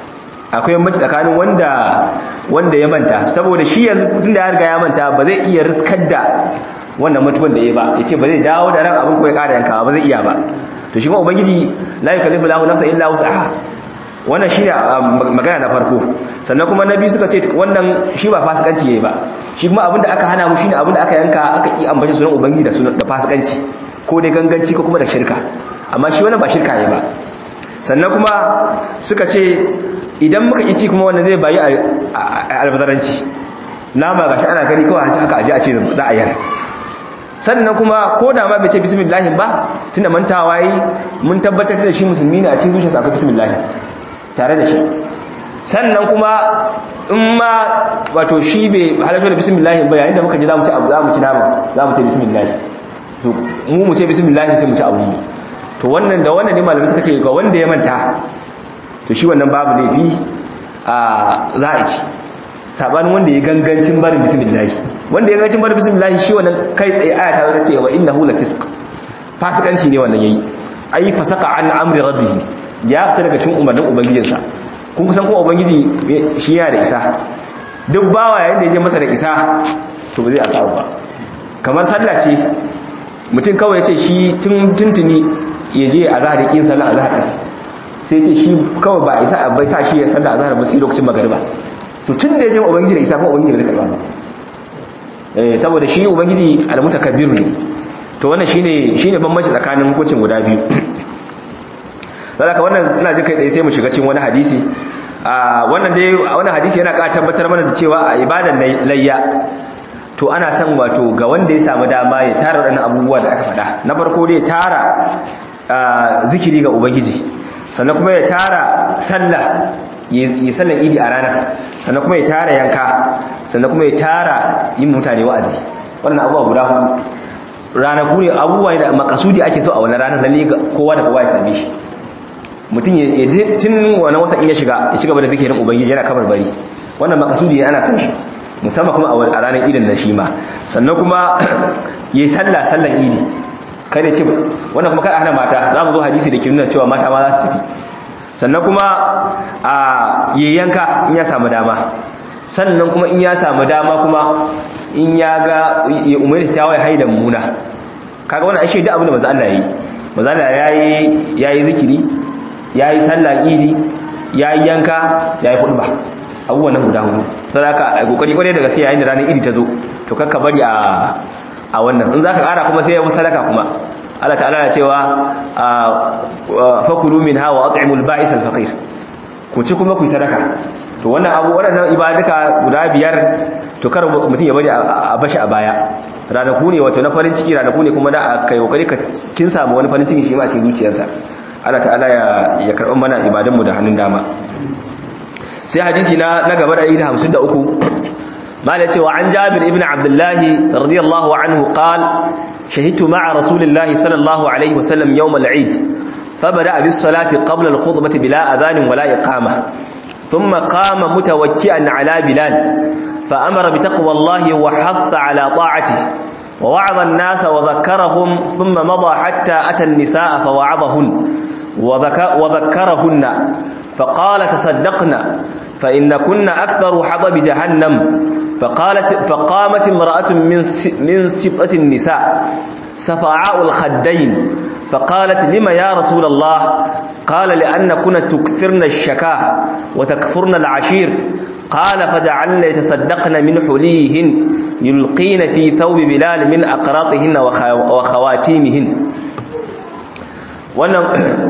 akwai mace tsakanin wanda wanda ya manta saboda shi yanzu tun da ya riga ya manta ba zai iya riskar da wannan mutuwan da ya ba ya ce ba zai dawo da ran abin ko ya ƙara yankawa ba zai iya ba to shi kuma ubangiji la yukallifu lahu nafsan illa wus'aha wannan shine magana na farko sannan kuma na biyu suka ce wannan shi ba fasikanci yayi ba shi kuma abinda aka hana mu shine abinda aka yanka aka ki ambaci sunan ubangiji da sunan da fasikanci ko dai ganganci ko kuma da shirka amma shi wannan ba shirka yayi ba sannan kuma suka ce idan muka ci kuma wannan zai bayi a albazaranci nama gashi ana gani kawai haka aje a ce za a yar sannan kuma ko da ma bai ce bismillah ba tunda mantawa yi mun tabbatar da shi musulmi ne a cikin zuciyarsa akwai bismillah tare da shi sannan kuma in ma wato shi bai halarta da bismillah ba yayin da muka ji za mu ci abu za mu ci nama za mu ce bismillah to mu mu ce bismillah sai mu ci abu to wannan da wannan ne malamai suka ce ga wanda ya manta to shi wannan babu laifi a za a ci sabanin wanda ya gangancin barin bismillah wanda ya gangancin barin bismillah shi wannan kai tsaye aya ta ce wa innahu lafisq fasikanci ne wannan yayi ai fasaka an amri rabbih ya fita daga cikin umarnin ubangijinsa kun kusan kuma ubangiji shi yana da isa duk bawa yayin da ya je masa da isa to ba zai asabu ba kamar sallah ce mutum kawai ya ce shi tun tuntuni ya je a zahar yakin sallah a zahar sai ce shi kawai ba isa bai sa shi ya sallah a zahar ba sai lokacin magariba to tun da ya je ubangiji da isa kuma ubangiji ba zai karba ba eh saboda shi ubangiji al-mutakabbir ne to wannan shine shine bambanci tsakanin hukuncin guda biyu saboda wannan ina jin kai tsaye sai mu shiga cikin wani hadisi a wannan dai wannan hadisi yana ƙara tabbatar mana da cewa a ibadan layya to ana son wato ga wanda ya samu dama ya tara waɗannan abubuwa da aka faɗa na farko dai tara zikiri ga ubangiji sannan kuma ya tara sallah ya sallan idi a ranar sannan kuma ya tara yanka sannan kuma ya tara yin mutane wa'azi wannan abubuwa guda hudu ranaku ne abubuwa da makasudi ake so a wani ranar lalle kowa da kowa ya same shi mutum ya tun wani wata in ya shiga ya ci gaba da zikirin ubangiji yana kamar bari wannan makasudi ana san shi musamman kuma a ranar idin da shi ma sannan kuma ya yi sallah sallan idi kai da ce wannan kuma kai hana mata za mu zo hadisi da ke nuna cewa mata ma za su tafi sannan kuma a yayyanka in ya samu dama sannan kuma in ya samu dama kuma in ya ga ya umarni ta wai haida muna kaga wannan ashe duk abin da manzo Allah yayi manzo Allah yayi yayi zikiri yayi sallah idi yayi yanka yayi khutba abubuwan nan guda hudu sai aka kokari kware daga sai yayin da ranar idi ta zo to kakka bari a a wannan in zaka kara kuma sai ya sadaka kuma Allah ta'ala ya cewa fakulu minha wa at'imul ba'is al-faqir ku ci kuma ku sadaka to wannan abu waɗannan ibaduka guda biyar to kar mutum ya bari a bashi a baya ranaku ne wato na farin ciki ranaku ne kuma da a kai kokari ka kin samu wani farin ciki shi ma a cikin zuciyarsa Allah ta'ala ya ya karɓar mana ibadun mu da hannun dama sai hadisi na na gaba da 153 mala cewa an Jabir ibn Abdullah radiyallahu anhu qala shahidtu ma'a rasulillahi sallallahu alaihi wasallam yawm al-eid فبدأ بالصلاة قبل الخطبة بلا أذان ولا إقامة ثم قام متوكئا على بلال فأمر بتقوى الله وحث على طاعته ووعظ الناس وذكرهم ثم مضى حتى أتى النساء فوعظهن وذكرهن فقال تصدقنا فإن كنا أكثر حضب جهنم فقالت فقامت امرأة من من سبطة النساء سفعاء الخدين فقالت لما يا رسول الله قال لأن كنا تكثرن الشكاه وتكفرن العشير قال فجعلن يتصدقن من حليهن يلقين في ثوب بلال من أقراطهن وخواتيمهن wannan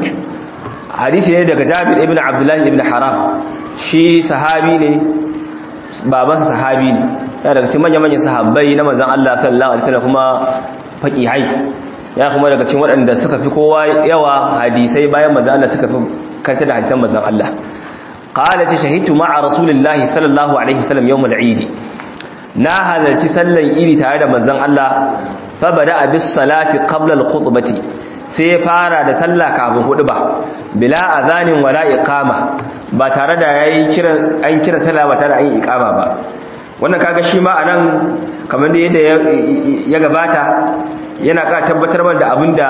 hadisi ne daga Jabir ibn Abdullah ibn Haram shi sahabi ne babansa sahabi ne yana daga cikin manyan sahabbai na manzon Allah sallallahu alaihi wasallam kuma faqihai ya kuma daga cikin waɗanda suka fi kowa yawa hadisai bayan manzon Allah suka fi kanta da hadisan manzon Allah qala ta shahidtu ma'a rasulillahi sallallahu alaihi wasallam yawm al-eid na halarci sallan idi tare da manzon Allah fa bada bis salati qabla al-khutbati sai ya fara da sallah kafin huduba bila azanin wala iqama ba tare da yayi kira an kira sallah ba tare da an iqama ba wannan kaga shi ma anan kamar da yadda ya gabata yana ka tabbatar mana da abinda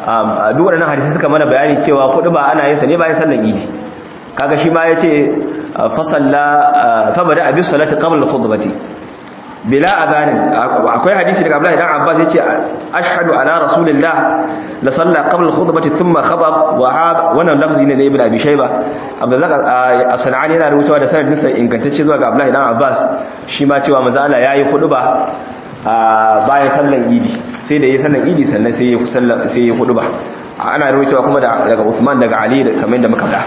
duk waɗannan hadisi suka mana bayani cewa huduba ana yin sa ne bayan sallar idi kaga shi ma yace fa salla fa bada abi salati qabla al-khutbati bila adhanin akwai hadisi daga Abdullah ibn Abbas yace ashhadu ala rasulillah la salla qabla al-khutbati thumma khatab wa hada wannan lafzi ne da ibn abi shayba Abdullah as-Sanani yana rubutawa da sanadin sa ingantacce zuwa ga Abdullah ibn Abbas shi ma cewa manzo Allah yayi khutba bayan sallan idi sai da yayi sallan idi sannan sai yayi sallan sai yayi khutba ana rubutawa kuma daga Uthman daga Ali kamar da muka faɗa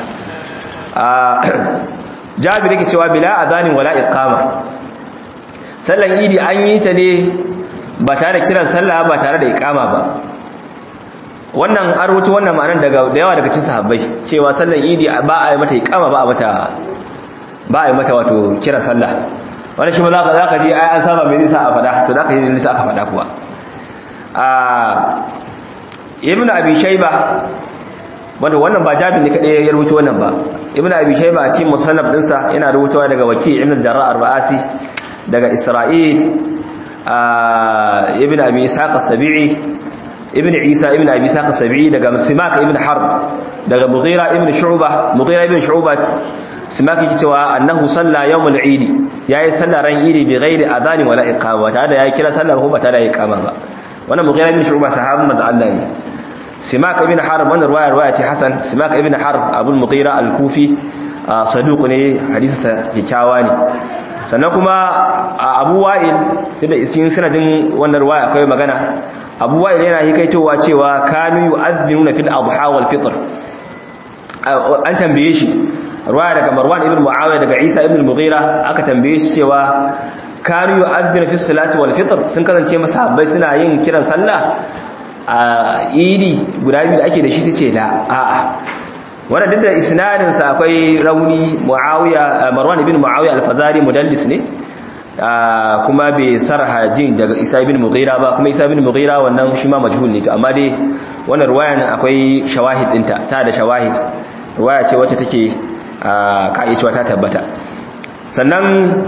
Jabir yake cewa bila adhanin wala iqama sallan idi an yi ta ne ba tare da kiran sallah ba tare da ikama ba wannan an rubuta wannan ma'anar daga da yawa daga cikin sahabbai cewa sallan idi ba a yi mata ikama ba a mata ba a yi mata wato kiran sallah wannan shi ba za ka za ka ji ai an saba mai nisa a fada to za ka ji nisa aka fada kuwa a ibn abi shayba wanda wannan ba jabin ne kadai ya rubuta wannan ba ibn abi shayba a cikin musannaf dinsa yana rubutawa daga waki ibn jarrah ar-ra'asi daga Isra'il ibn Abi Ishaq as-Sabi'i ibn Isa ibn Abi Ishaq as-Sabi'i daga Simak ibn Harb daga Mughira ibn Shu'bah Mughira ibn Shu'bah Simak yake cewa annahu salla yawm al-Eid yayi sallar ran Eid bi ghairi adhan wala iqama ta da yayi kira sallar ko ba ta da iqama ba wannan Mughira ibn Shu'bah sahabin manzo Allah ne Simak ibn Harb wannan riwaya riwaya ce Hasan Simak ibn Harb Abu Mughira al-Kufi saduq ne hadisi ta kyakkyawa ne sannan kuma abu wa'il da isin sanadin wannan ruwaya akwai magana abu wa'il yana hikaitowa cewa kanu yu'adhdhinuna fil adha wal fitr an tambaye shi ruwaya daga marwan ibn muawiya daga isa ibn al-mughira aka tambaye shi cewa kanu yu'adhdhinu fis salati wal fitr sun kasance masahabbai suna yin kiran sallah a idi guda biyu da ake da shi sai ce da a'a wannan duk da isnadin sa akwai rauni muawiya marwan ibn muawiya al-fazari mudallis ne kuma bai sarha jin daga isa ibn mughira ba kuma isa ibn mughira wannan shi ma majhul ne to amma dai wannan riwayan akwai shawahid dinta ta da shawahid riwaya ce wacce take kai cewa ta tabbata sannan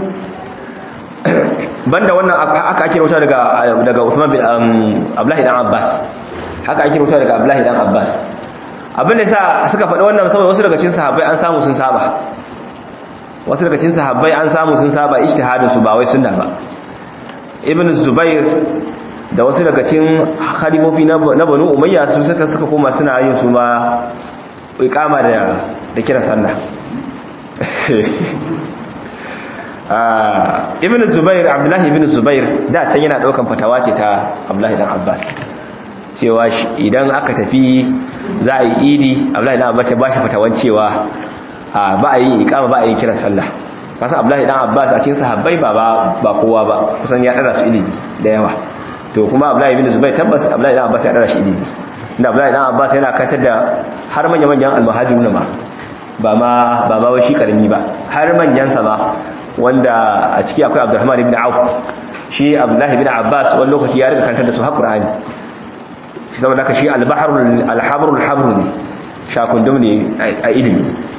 banda wannan aka ake rauta daga daga Uthman bin Abdullah ibn Abbas haka ake rauta daga Abdullah ibn Abbas abin da sa suka faɗi wannan saboda wasu daga cikin sahabbai an samu sun saba wasu daga cikin sahabbai an samu sun saba ijtihadin su ba wai sunna ba ibn zubair da wasu daga cikin khalifofi na banu umayya su suka suka koma suna yin su ma iqama da da kira sallah ah ibn zubair abdullahi ibn zubair da can yana daukan fatawa ce ta abdullahi dan abbas cewa idan aka tafi za a yi idi abdullahi dan abbas ya bashi fatawan cewa ba a yi ikama ba a yi kiran sallah kasan abdullahi dan abbas a cikin sahabbai ba ba kowa ba kusan ya dara su ilimi da yawa to kuma abdullahi ibn zubair tabbas abdullahi dan abbas ya dara shi ilimi inda abdullahi dan abbas yana kantar da har manyan manyan almuhajiruna ma ba ma ba ma shi karami ba har manyan sa ba wanda a ciki akwai abdurrahman ibn auf shi abdullahi ibn abbas wani lokaci ya riga kantar da su har qur'ani saboda haka shi al-bahrul al-habrul habru ne shakundum ne a ilimi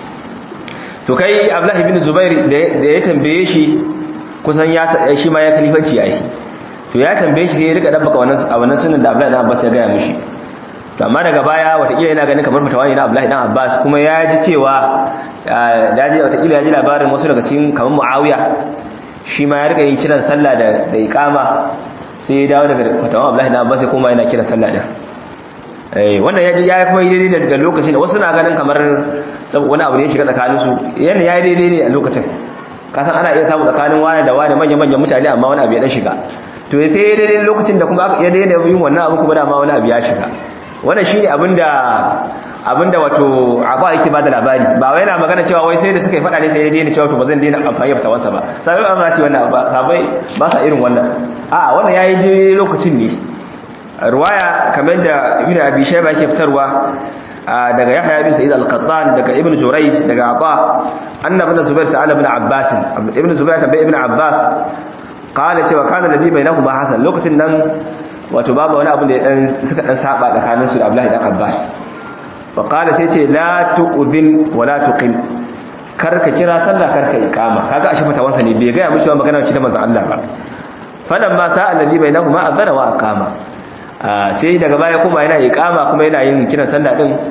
to kai abdullahi bin zubair da ya tambaye shi kusan ya shi ma ya kalifanci ai to ya tambaye shi sai ya rika dabbaka wannan a wannan sunan da abdullahi dan abbas ya gaya mishi to amma daga baya watakila yana ganin kamar fatawa ne na abdullahi dan abbas kuma ya ji cewa da ji watakila ya ji labarin wasu daga cikin kamar muawiya shi ma ya rika yin kiran sallah da da iqama sai ya dawo daga fatawa abdullahi dan abbas ya koma yana kiran sallah din wannan ya ya kuma yi daidai daga lokacin da wasu na ganin kamar wani abu ne ya shiga tsakaninsu yana ya yi daidai ne a lokacin kasan ana iya samu tsakanin wani da wani manya-manyan mutane amma wani abu ya dan shiga to sai ya daidai lokacin da kuma ya daidai yin wannan abu kuma dama wani abu ya shiga wannan shine abinda abinda wato abu yake bada labari ba wai yana magana cewa wai sai da suka yi fada ne sai ya daina cewa to ba zan daina amfani da fitawansa ba sai ba za su yi wannan ba sabai ba sa irin wannan a'a wannan yayi daidai lokacin ne ruwaya kamar da ibn abi shayba yake fitarwa daga yahya bin sa'id al-qattan daga ibn jurayj daga aba annabi ibn zubair sa'ala ibn abbas ibn zubair tambaye ibn abbas qala cewa kana nabi bainahuma hasan lokacin nan wato babu wani abu da dan suka dan saba tsakanin su da abdullahi dan abbas fa qala sai ce la tu'dhin wa la tuqim karka kira sallah karka iqama kaga ashe fatawansa ne bai ga mishi magana ce da manzon Allah ba falamma sa'a nabi bainahuma adhana wa aqama sai daga baya kuma yana iqama kuma yana yin kiran sallah din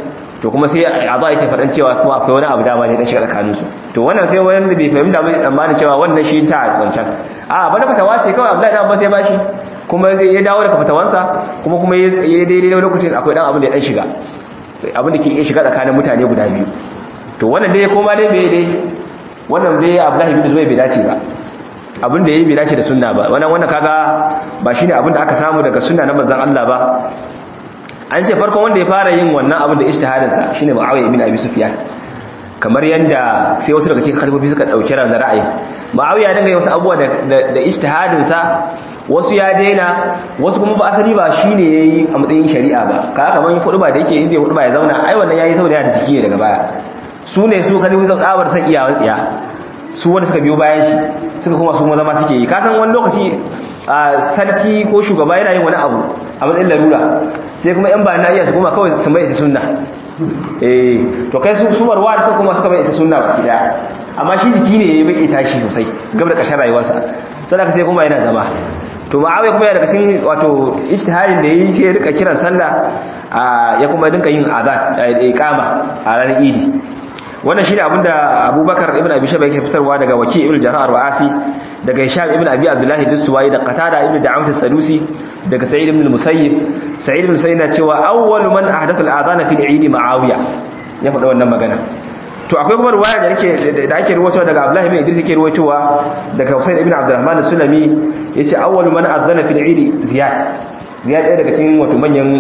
to kuma sai a za a yake faɗin cewa kuma akwai wani abu dama ne dan shiga tsakanin su to wannan sai wani da bai fahimta bai tsammanin cewa wannan shi ta wancan a bana fatawa ce kawai Abdullahi dan Abbas ya bashi kuma ya dawo daga fatawansa kuma kuma ya daidai lokacin akwai dan abin da ya dan shiga abin da ke iya shiga tsakanin mutane guda biyu to wannan dai koma dai bai dai wannan dai Abdullahi bin Zubair bai dace ba abin da yayi bai dace da sunna ba wannan wannan kaga ba shine abin da aka samu daga sunna na manzon Allah ba an ce farkon wanda ya fara yin wannan abin da ijtihadin sa shine Muawiya ibn Abi Sufyan kamar yanda sai wasu daga cikin khalifofi suka dauki ran ra'ayi Muawiya dinga yin wasu abubuwa da da ijtihadin sa wasu ya daina wasu kuma ba asali ba shine yayi a matsayin shari'a ba kaga kamar hudu ba da yake inda hudu ba ya zauna ai wannan yayi saboda yana da jiki daga baya su ne su khalifofi sun tsabar san iyawan tsiya su wanda suka biyo bayan shi suka kuma su zama suke yi kasan wani lokaci a sarki ko shugaba yana yin wani abu a matsayin larura sai kuma yan bayan iya su kuma kawai su mai ita sunna eh to kai su su marwa da kuma suka mai ita sunna baki daya amma shi jiki ne ya bai tashi sosai gaba da kashin rayuwarsa sadaka sai kuma yana zama to ma'awiya kuma yana daga cikin wato ijtihadin da yayi ke rika kiran sallah ya kuma dinka yin azan iqama a ranar idi wannan shine abinda Abubakar ibn Abi Shayba yake fitarwa daga Waki ibn Jarrah al-Asi daga Hisham ibn Abi Abdullah ad-Dustawi da Qatada ibn Da'amat as-Sadusi daga Sa'id ibn al-Musayyib Sa'id ibn Musayyib na cewa awwalu man ahdatha al-adhan fi al-Eid Muawiya ya faɗa wannan magana to akwai kuma ruwaya da yake da ake ruwaitowa daga Abdullah ibn Idris yake ruwaitowa daga Husayn ibn Abdurrahman as-Sulami yace awwalu man adhana fi al-Eid Ziyad Ziyad ɗaya daga cikin wato manyan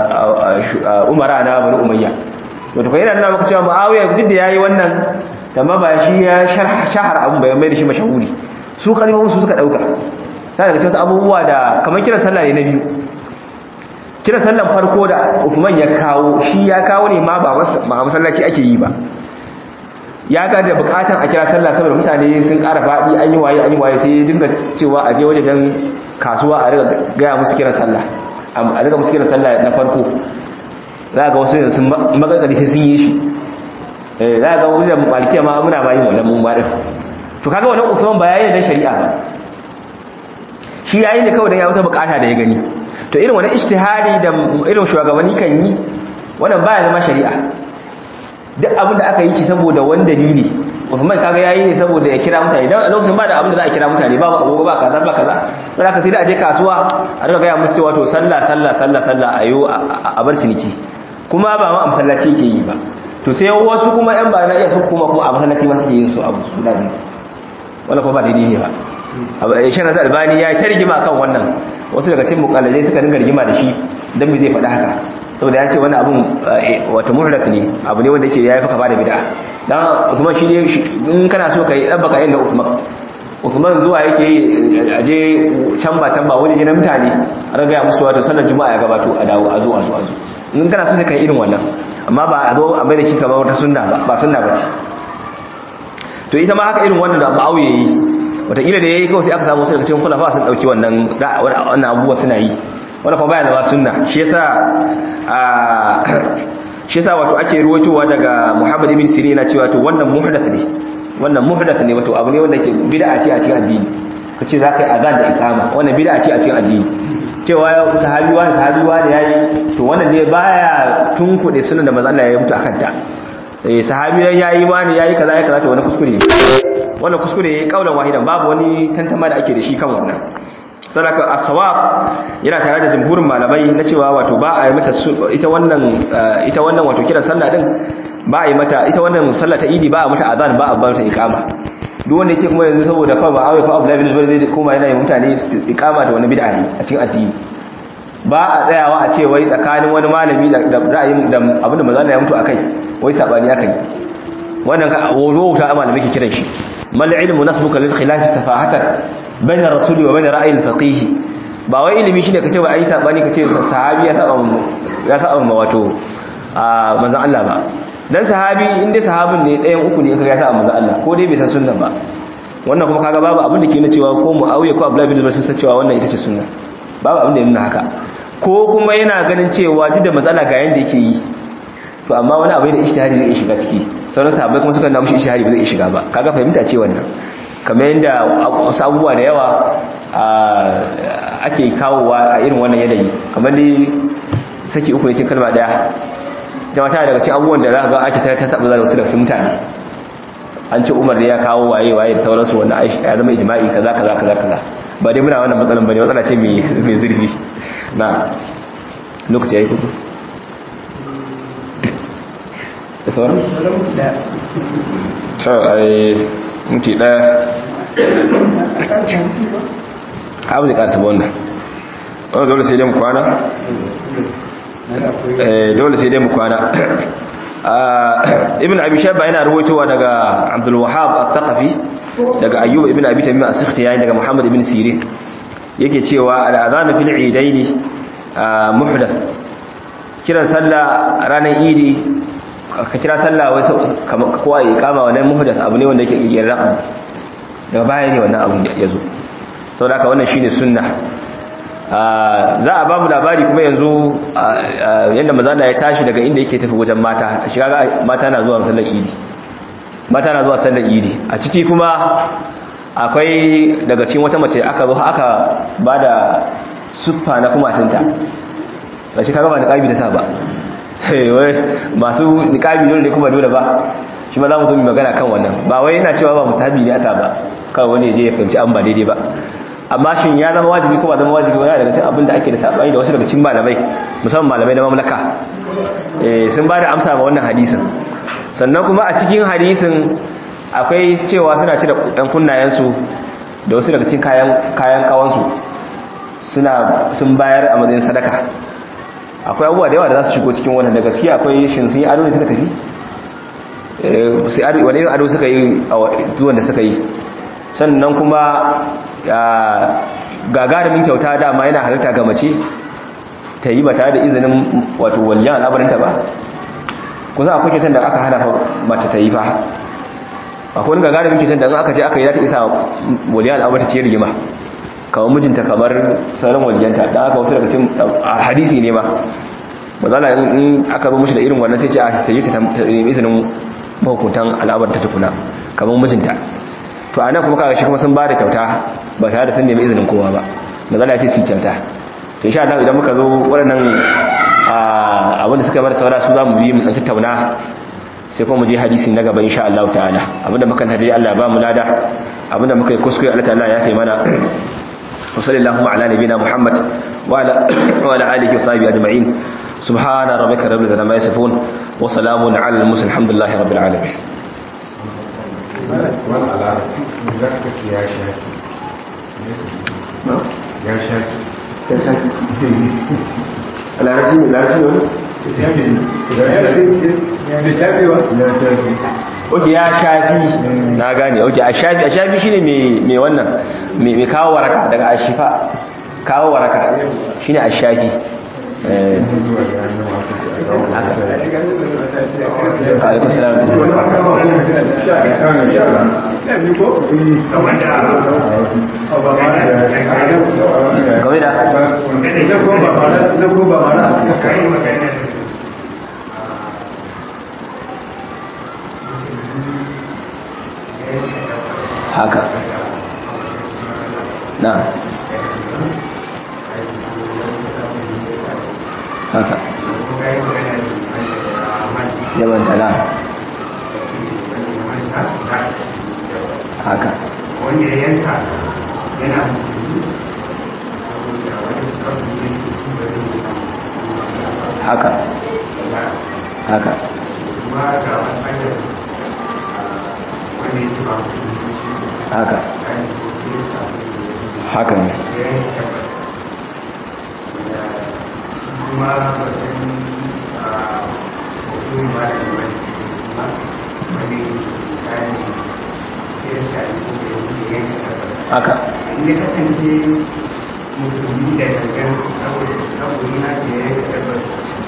umara na Bani Umayya to to yana nuna maka cewa Muawiya duk da yayi wannan amma ba shi ya shahar abun bai mai da shi mashahuri su kalmomin su suka dauka sai daga cikin abubuwa da kamar kiran sallah ne na biyu kiran sallan farko da Uthman ya kawo shi ya kawo ne ma ba masallaci ake yi ba ya ga da bukatan a kira sallah saboda mutane sun ƙara faɗi an yi waye an yi waye sai ya dinga cewa a je wajen kasuwa a riga gaya musu kiran sallah a riga musu kiran sallah na farko za ga wasu yanzu magargari sai sun yi shi za ga wajen malikiya ma muna bayin wannan mun ba din to kaga wannan usman ba yayin da shari'a ba shi yayin da kawai dan ya wata bukata da ya gani to irin wannan ijtihadi da irin shugabanni kan yi wannan baya zama shari'a duk abin da aka yi shi saboda wani dalili Usman kaga yayi ne saboda ya kira mutane dan a lokacin ba da abin da za a kira mutane ba agogo ba kaza ba kaza sai aka sai da aje kasuwa a riga ga musu cewa to sallah sallah sallah sallah ayo a bar ciniki kuma ba ma a masallaci yake yi ba to sai wasu kuma yan ba na iya su kuma kuma a masallaci ma suke yin su abu su da wala kuma ba daidai ne ba shi na albani ya yi ta rigima kan wannan wasu daga cikin mukallalai suka dinga rigima da shi don me zai faɗa haka saboda ya ce wani abun wata muhdath ne abu ne wanda yake yayi faka bada bid'a dan Usman shi ne in kana so kai dabbaka yin da Usman Usman zuwa yake aje can ba can ba wani na mutane a raga musu wato sallar juma'a ya gabato a dawo a zo a zo a zo in kana so sai kai irin wannan amma ba a zo a mai da shi kamar wata sunna ba ba sunna ba ce to ita ma haka irin wannan da Muawiya yayi wataƙila da yayi kawai sai aka samu wasu daga cikin khulafa sun dauki wannan wannan abubuwa suna yi wanda kuma baya zama sunna shi yasa shi yasa wato ake ruwaitowa daga Muhammad ibn Sirin yana cewa to wannan muhdath ne wannan muhdath ne wato abu ne wanda ke bid'a ce a cikin addini kace za ka yi azan da ikama wannan bid'a ce a cikin addini cewa sahabi wani sahabi wani yayi to wannan ne baya tunkuɗe sunan da manzo Allah ya mutu akan ta eh sahabi dan yayi wani yayi kaza yayi kaza to wannan kuskure ne wannan kuskure yayi kaulan wahidan babu wani tantama da ake da shi kan wannan sadaka as-sawab yana tare da jumhurin malamai na cewa wato ba a yi mata ita wannan ita wannan wato kiran sallah din ba a yi mata ita wannan sallah ta idi ba a mata azan ba a ba mata iqama duk wanda yake kuma yanzu saboda kawai ba awai ko Abdullahi bin Zubair zai koma yana yi mutane iqama da wani bid'a ne a cikin addini ba a tsayawa a ce wai tsakanin wani malami da ra'ayin da abinda manzo Allah ya mutu akai wai sabani akai wannan ka wauta malamai ke kiran shi mal ilmu nasbuka lil khilaf safahatan bain rasuli wa bain ra'ayin faqih ba wai ilimi shine kace wai ai sabani kace sahabi ya saba mu ya saba mu wato a manzon Allah ba dan sahabi inda sahabin ne ɗayan uku ne kaga ya saba manzon Allah ko dai bai san sunna ba wannan kuma kaga babu abin da ke nuna cewa ko Muawiya ko Abdullah bin Zubair sun san cewa wannan ita ce sunna babu abin da ya nuna haka ko kuma yana ganin cewa duk da matsala ga yanda yake yi to amma wani abu da ishtihari zai shiga ciki sauran sahabbai kuma suka nuna mushi ishtihari ba zai shiga ba kaga fahimta ce wannan kamar yadda wasu abubuwa da yawa ake kawowa a irin wannan yanayi kamar dai saki uku ne cin kalma daya ita mata daga cikin abubuwan da za ka ga ake ta taɓa za wasu daga cikin mutane an ce umar ya kawo waye waye da sauransu wannan ya zama ijma'i kaza kaza kaza kaza ba dai muna wannan matsalan bane matsala ce mai zurfi na lokaci ya yi kudu da sauran? to a yi mutu ɗaya abu da ƙasa wannan wanda dole sai dai mu kwana? dole sai dai mu kwana ibn abi shabba yana ruwaitowa daga abdul wahab al-thaqafi daga ayyub ibn abi tamim as-sikhtiyani daga muhammad ibn sirin yake cewa al-adhan fil eidaini muhdath kiran sallah ranar idi ka kira sallah wai kowa ya kama wannan muhdath abu ne wanda yake kirkirar daga baya ne wannan abu ya zo saboda haka wannan shine sunna za a babu labari kuma yanzu yadda mazana ya tashi daga inda yake tafi wajen mata a shiga mata na zuwa sallar idi mata na zuwa sallar idi a ciki kuma akwai daga cikin wata mace aka zo aka ba da suffa na kumatinta ba shi kaga ba niƙabi ta sa ba masu niƙabi dole ne kuma dole ba shi ma za mu zo mu magana kan wannan ba wai yana cewa ba musahabi ne a sa ba kawai wani ya je ya fahimci an ba daidai ba amma shin ya zama wajibi ko ba zama wajibi wani daga cikin abin da ake da sabani da wasu daga cikin malamai musamman malamai na mamlaka sun ba da amsa ma wannan hadisin sannan kuma a cikin hadisin akwai cewa suna cire ɗan kunnayensu da wasu daga cikin kayan kawansu suna sun bayar a matsayin sadaka akwai abubuwa da yawa da za su shigo cikin wannan da gaskiya akwai shin sun yi ado ne suka tafi sai wani ado suka yi a zuwan da suka yi sannan kuma gagarumin kyauta dama yana halitta ga mace ta yi ba tare da izinin wato waliyan al'amarinta ba ku za a kuke da aka hana mace ta yi fa akwai wani gagarumin kyautar da aka je aka yi za ta isa waliyan al'amarinta ce rigima kamar mijinta kamar sauran waliyanta don aka wasu daga cikin hadisi ne ba mazala in aka zo mushi da irin wannan sai ce a ta yi ta nemi izinin mahukuntan al'amarinta tukuna kamar mijinta to anan kuma kaga shi kuma sun bada kyauta ba tare da sun nemi izinin kowa ba mazala ce su kyauta to insha Allah idan muka zo waɗannan abinda suka bar saura su zamu bi mu dan tattauna sai kuma mu je hadisi na gaba insha Allah ta'ala abinda muka tare Allah ba mu lada abinda muka yi kuskure Allah ta'ala ya kai mana wa sallallahu ala nabina Muhammad wa ala wa ala alihi wa sahbihi ajma'in subhana rabbika rabbil izzati amma yasifun wa salamun ala al-mursalin alhamdulillahi rabbil alamin wani al'arasi za ka ce ya shafi ya shafi ya shafi al'arasi ne al'arasi ne oke ya shafi na gane oke a shafi a shafi shine mai wannan mai kawo waraka daga ashifa kawo waraka shine a shafi alaikun salam game da haka na haka yawan tala haka wanda ya yanka yana haka haka kuma ga wani wanda ya ci ba haka haka ne kuma ba san mutum ba da wani kuma wani kayan kirista ne ko da yanke tabbata haka in ya kasance musulmi da gangan saboda saboda na ce ya yi tabbas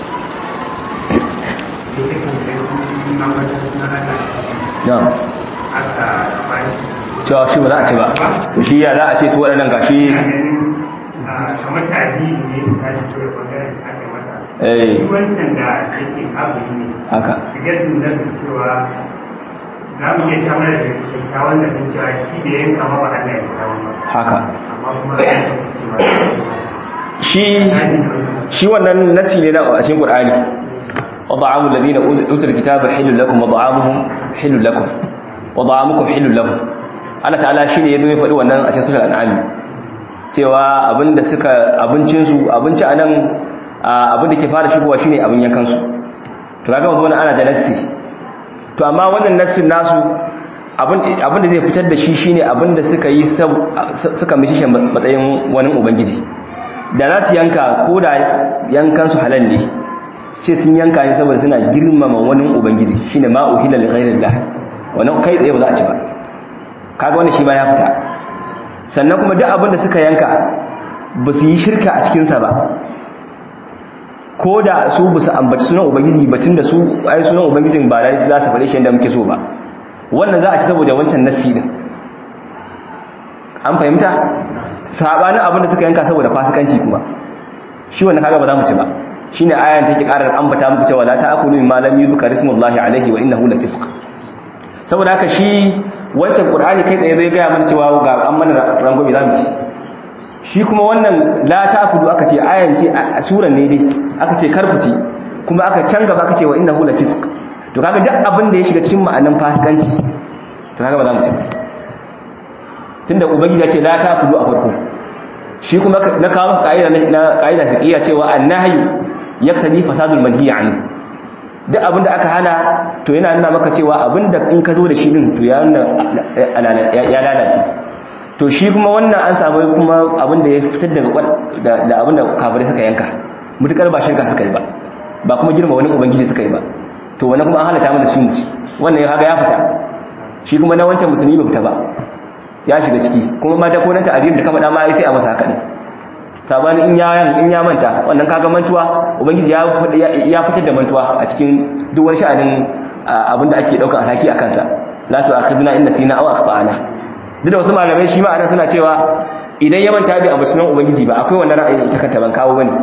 ya kasance kuma mata suna ana na aka bashi cewa shi ba za a ce ba to shi ya za a ce su waɗannan gashi kamar tasiri ne ta ji tura bangaren da aka masa eh shi wancan da yake kafin ne haka shigar da cewa za mu iya sha mana da kyakkyawan da kan cewa shi da yanka ma ba Allah ya kawo ba haka amma kuma a yi cewa shi shi wannan nasi ne na a cikin Qur'ani wa ta'amul ladina utul kitaba halal lakum wa ta'amuhum halal lakum wa ta'amukum halal lahum Allah ta'ala shine ya zo faɗi wannan a cikin sura al-an'am cewa abinda suka abincin su abinci anan abinda ke fara shigowa shine abin yankan su to kaga wannan ana da nassi to amma wannan nassin nasu abinda zai fitar da shi shine abinda suka yi suka mishi shi matsayin wani ubangiji da za su yanka ko da yankan su halal ne ce sun yanka ne saboda suna girmama wani ubangiji shine ma uhilla li ghairillah wannan kai tsaye ba za a ci ba kaga wannan shi ma ya fita sannan kuma duk abinda suka yanka ba su yi shirka a cikin sa ba ko da su ba su ambaci sunan ubangiji batun da su ai sunan ubangijin ba dai za su faɗe shi yadda muke so ba wannan za a ci saboda wancan nassi din an fahimta sabanin abinda suka yanka saboda fasikanci kuma shi wannan kaga ba za mu ci ba shine ayan take karar ambata muku cewa la ta'kulu mimma lam yuzkar ismullahi alaihi wa innahu lafisq saboda haka shi wancan qur'ani kai tsaye bai ga mana cewa ga an mana rangobi za mu ci shi kuma wannan la ta'kulu aka ce ayan ce a suran ne dai aka ce karfuci kuma aka can gaba aka ce wa innahu lafisq to kaga duk abin da ya shiga cikin ma'anan fasikanci to kaga ba za mu ci tunda ubangiji ya ce la ta'kulu a farko shi kuma na kawo ka'ida na ka'ida fiqhiyya cewa annahyu yaqtadi fasadul manhi anhu duk abin da aka hana to yana nuna maka cewa abin da in ka zo da shi din to ya ya lalace to shi kuma wannan an samu kuma abin da ya fitar daga da abin da kafirai suka yanka mutukar ba shirka suka yi ba ba kuma girma wani ubangiji suka yi ba to wannan kuma an halatta mana shi muci wannan ya kaga ya fita shi kuma na wancan musulmi bai fita ba ya shiga ciki kuma ma da ko nan ta'abir da ka faɗa ma sai a masa haka ne sabani in ya in ya manta wannan kaga mantuwa ubangiji ya ya fitar da mantuwa a cikin duk wani sha'anin abin da ake daukar alhaki a kansa la tu'akhidna in nasina aw akhtana duk da wasu malamai shi ma anan suna cewa idan ya manta bi a sunan ubangiji ba akwai wannan ra'ayin ita kanta ban kawo bane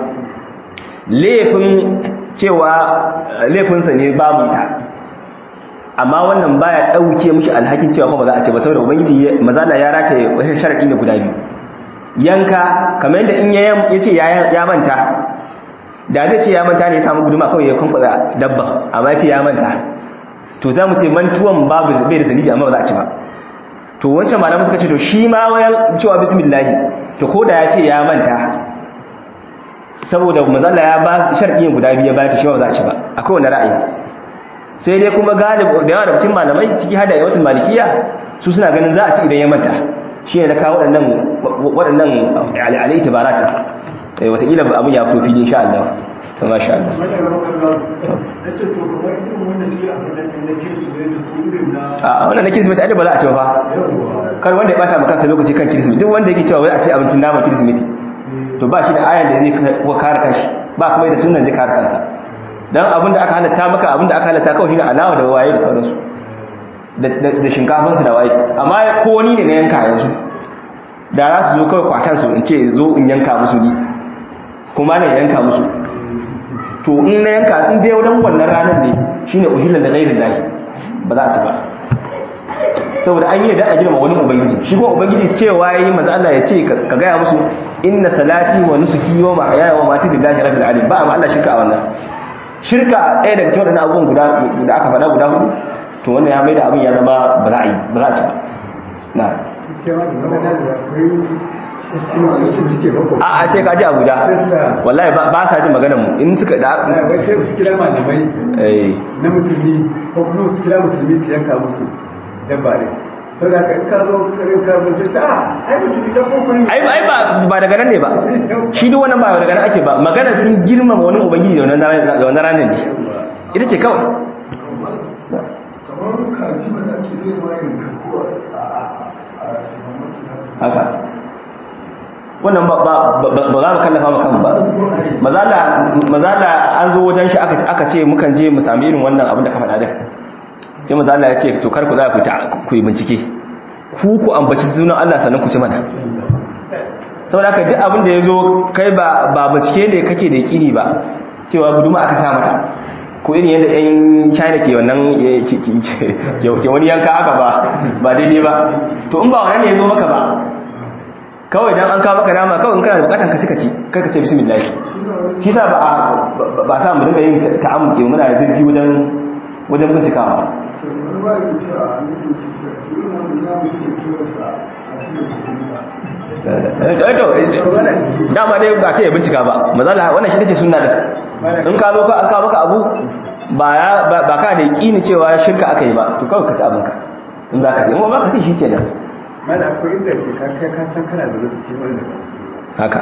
laifin cewa laifinsa ne babu ita amma wannan baya dauke mishi alhakin cewa ba za a ce ba saboda ubangiji mazala ya rataye wani sharadi ne guda biyu yanka kamar yadda in ya ce ya manta da zai ce ya manta ne ya samu guduma kawai ya kwankwada dabba amma ya ce ya manta to za mu ce mantuwan babu bai da zanibi amma ba za a ci ba to wancan malamu suka ce to shi ma wayan cewa bismillahi to ko da ya ce ya manta saboda mazalla ya ba sharɗin guda biyu ya bayar ta shi ba za a ci ba akwai wani ra'ayi sai dai kuma galib da yawa da cikin malamai ciki hada yawatul malikiya su suna ganin za a ci idan ya manta shi ne na kawo waɗannan waɗannan alai tibarata eh wataƙila abin ya fito fili insha Allah to masha Allah a wannan na kirsimeti ai ba za a ci ba kar wanda ya bata maka lokaci kan kirsimeti duk wanda yake cewa wai a ci abincin naman kirsimeti to ba shi da ayan da zai kuwa kare kanshi ba kuma da sunan zai kare kansa don abinda aka halatta maka abinda aka halatta kawai shine alawa da waye da sauransu da shinkafansu da waye amma ko wani ne na yanka yanzu da za su zo kawai kwatansu in ce zo in yanka musu ni kuma na yanka musu to in na yanka in dai wadan wannan ranar ne shine uhillan da gairin lahi ba za a ci ba saboda an yi da a girma wani ubangiji shi kuma ubangiji cewa yayi manzo Allah ya ce ka gaya musu inna salati wa nusuki wa mahyaya wa mamati lillahi rabbil alamin ba amma Allah shirka a wannan shirka ɗaya daga cikin wannan abubuwan guda da aka faɗa guda hudu to wannan ya maida abin ya zama ba za a yi ba za a ci ba na a a sai ka ji abuja wallahi ba sa jin maganar mu in suka da wai sai su kira malamai eh na musulmi ko kuma su kira musulmi su yanka musu dabba ne sau da ka zo karin karbon sai ta ai musulmi ta kokon ai ai ba ba daga nan ne ba shi duk wannan ba daga nan ake ba magana sun girmama wani ubangiji da wannan ranar da wannan ranar ne ita ce kawai kamar kaji ba da ake zai ma yin kakuwa a haka wannan ba ba ba za mu kallafa maka ba mazala mazala an zo wajen shi aka aka ce mukan je mu sami irin wannan abin da ka faɗa din sai mazala ya ce to kar ku za ku ta ku yi bincike ku ku ambaci sunan Allah sannan ku ci mana saboda haka duk abin da ya zo kai ba ba bincike ne kake da yakini ba cewa guduma aka sa mata ko irin yadda yan china ke wannan ke wani yanka aka ba ba daidai ba to in ba wannan ne ya zo maka ba kawai dan an kawo maka nama kawai in kana bukatan ka ci ka ci kai ka ce bismillah shi sa ba a ba sa mu dinga yin ta'ammuki muna zurfi wajen wajen bincikawa wani ba ya ce a nufin kisa su yi wani na musu da kiransa a cikin to dama dai ba ce ya bincika ba mazala wannan shi take sunna din in ka zo ka an kawo maka abu ba ya ba ka da yakini cewa shirka aka yi ba to kawai ka ci abinka in za ka ci in ba ka ci shi kenan mana akwai inda ke ka kai ka san kana da lokaci wanda haka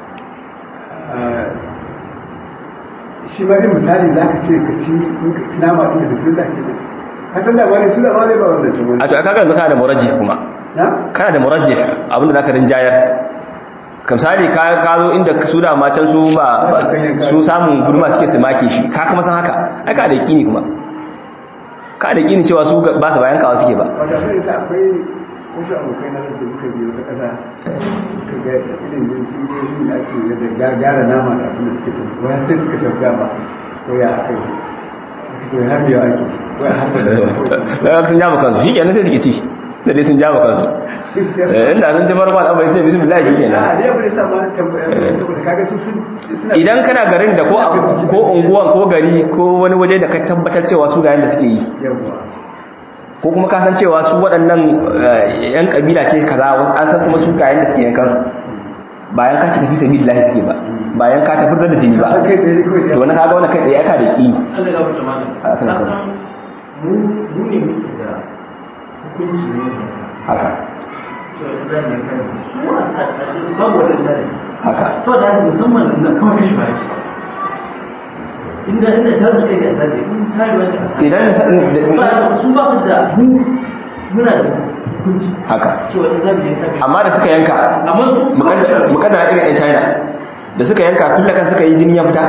shi ma dai misali za ka ce ka ci in ka ci nama ɗin da su da ke ka san da wani su da wani ba wanda ce wani a to kaga yanzu kana da murajjih kuma na kana da murajjih abinda zaka rinjayar kamsali ka ka zo inda su da ma can su ba ba- su samun gurma suke su make shi ka kuma san haka ai ka da yakini kuma ka da yakini cewa su ba su bayan kawa suke ba wata sai sa akwai wasu abokai na da suka biyo ta ƙasa suka ga irin yin cikin da ake yadda gagara nama da abin da suke tafi wani sai suka tafi ba ko ya aka yi suka ce har biyo ake wai har da daga sun jama kansu shi kenan sai suke ci da dai sun jama kansu Eh, inda sun ci farko al'amari sai bismillah shi a kenan da ya bude sa ma tambaya saboda kaga su sun suna idan kana garin da ko ko unguwan ko gari ko wani waje da ka tabbatar cewa su ga yanda suke yi yawa ko kuma ka san cewa su waɗannan eh, yan kabila ce kaza an san kuma su ga yanda suke yankan su bayan ka tafi sabilillahi suke ba bayan ka tafi da jini ba kai tsaye kawai to wani kaga wannan kai tsaye aka da ki Allah ya wuce malam. A kan Na kan. san mu mu ne muke da hukunci ne da haka to da ne kan su a tsakanin babu wani zai. haka To da haka musamman da kawai kashi ba yake. Inda inda ta zaka ga zai in sai wani a sai. idan Ba su ba su da mu muna da hukunci haka cewa in zamu yi kabi. amma da suka yanka Amma su mukaddara irin yan china da suka yanka kulla kan suka yi jini ya fita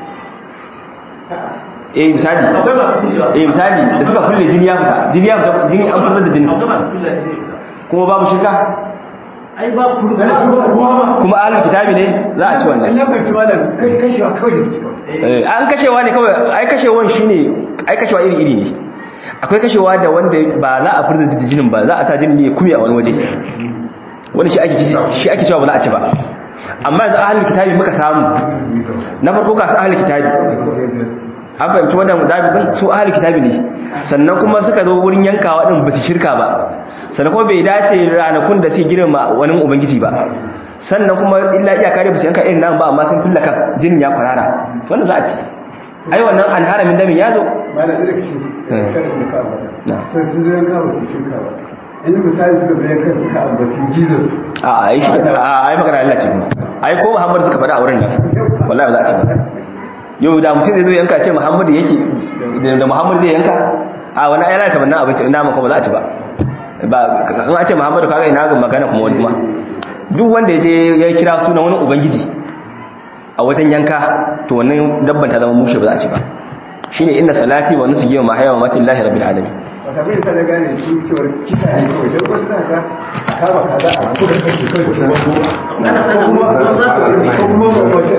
eh misali akwai masu kulewa. eh misali da suka kulle jini ya fita jini ya fita jini an fitar da jini Akwai masu kulewa ne. kuma babu shirka Ai ba ku da su ba ruwa ba. kuma ahlul kitabi ne za a ci wannan Allah bai ci malam kai kashewa kawai da suke kawai Eh, an kashewa ne kawai ai kashewan shine ai kashewa iri iri ne akwai kashewa da wanda ba za a furta da jinin ba za a sa jinin ne ya kume a wani waje wani shi ake shi ake cewa ba za a ci ba amma yanzu ahlul kitabi muka samu na farko ka sa ahlul kitabi an fahimci wannan dabi din su ahlul kitabi ne sannan kuma suka zo wurin yankawa din ba su shirka ba sannan kuma bai dace ranakun da suke girma wani ubangiji ba sannan kuma illa iyaka dai ba su yanka irin nan ba amma sun filla kan jinin ya kwarara wannan za a ci ai wannan an haramin damin ya zo malam da kashe shi Eh. sharadin da ka ambata Na. sai sun zo yanka ba su shirka ba inda misali suka bayan kan suka ambaci jesus a ai shi a ai magana Allah ce kuma ai ko Muhammad suka faɗa a wurin nan wallahi ba za a ci ba yau da mutum zai zo yanka ce Muhammad yake da- da Muhammad zai yanka a wani ayyana ta bannan abinci ina maka ba za a ci ba ba in a ce Muhammad kaga ina ga magana kuma wani kuma duk wanda ya je ya kira sunan wani ubangiji a wajen yanka to wannan dabban ta zama mushe ba za a ci ba shine inna salati wa nusuki wa mahaya wa mati lillahi rabbil alamin wata bai ta da gane su cewar kisa ne kawai don wasu na ka kama kaza a kuka kashe kawai da kuma Ana sana mu ba za ku yi. ko kuma wani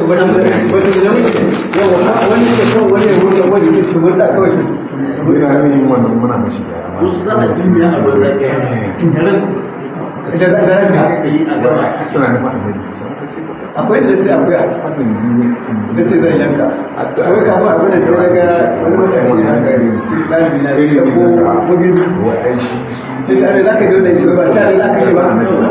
wani ne kawai wani ya wuce wani ne su wanda kawai su Ina yin wannan muna mashi da Wasu za a jinya a wanda ke ran da da ranka ka yi a gaba. suna nufa a gari. akwai da sai akwai a Wannan jiwo. da ce zan yanka wani kafin abin da sai na ga wani matashi na gari ɗalibi na ya ko mugin Wa ai shi sai tare za ka zo da shi ba tare za ka shi ba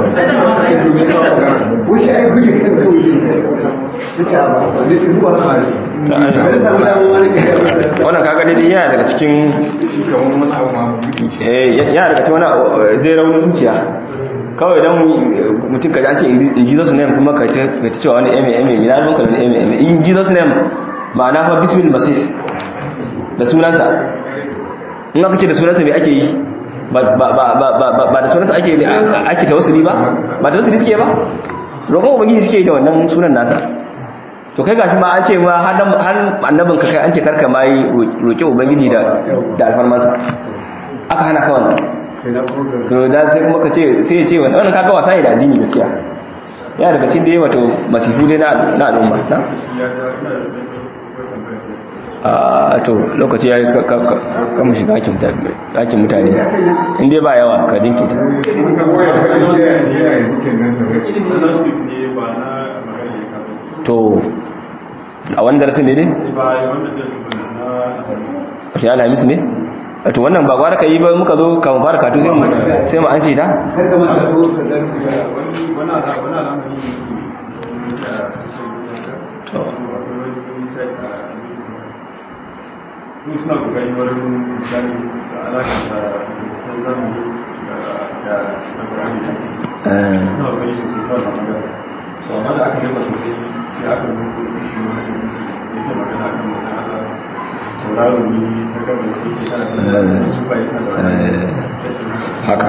wuce ai guje kan kawai ne ta ba ne ta zuwa ba wani samu damar wani ka yi wannan kaga dai yana daga cikin shi kamar wani abu ma buɗe shi. eh yana daga cikin wani zai raunin zuciya kawai don mutum ka ji an ce in jesus name kuma ka ta ka ta cewa wani eme eme mina ruwanka da wani eme eme in jesus name ma'ana kuma bismil masih da sunansa in aka ce da sunansa mai ake yi ba ba ba ba ba ba da sunansa ake ake tawassuli ba ba tawassuli suke ba roƙon ubangiji suke yi da wannan sunan nasa to kai gashi ma an ce ma har dan- har annabin ka kai an ce karka ma yi roƙi ubangiji da da alfarmansa aka hana ka wannan to da sai kuma ka ce sai ya ce wannan wannan kaga wasa ne da addini gaskiya ya daga cikin dai wato masifu dai na na al'umma na a to lokaci ya yi kama shiga hakin mutane inda ba yawa ka jinkita ka goya faɗi sai a je a yi bukin nan da nasu ne ba na magana ya kafa to a wani darasin ne dai ba wanda da su na wata alhamis ne to wannan ba gwara ka yi ba muka zo kama fara katu sai mu sai mu an ce ta kar ka manta ko ka zarfi wani wani ala wani alamari da suke to wani sai a mun suna kokari wurin misali su alakanta cikin zamani da da da Qur'ani da hadisi eh, suna kokari sosai kawai na magana so amma da aka gaza sosai sai aka rubuta shi wani hadisi da yake magana kan mutum Allah tauraro ne ta gaban sai ke kana da su ba isa da eh, wani haka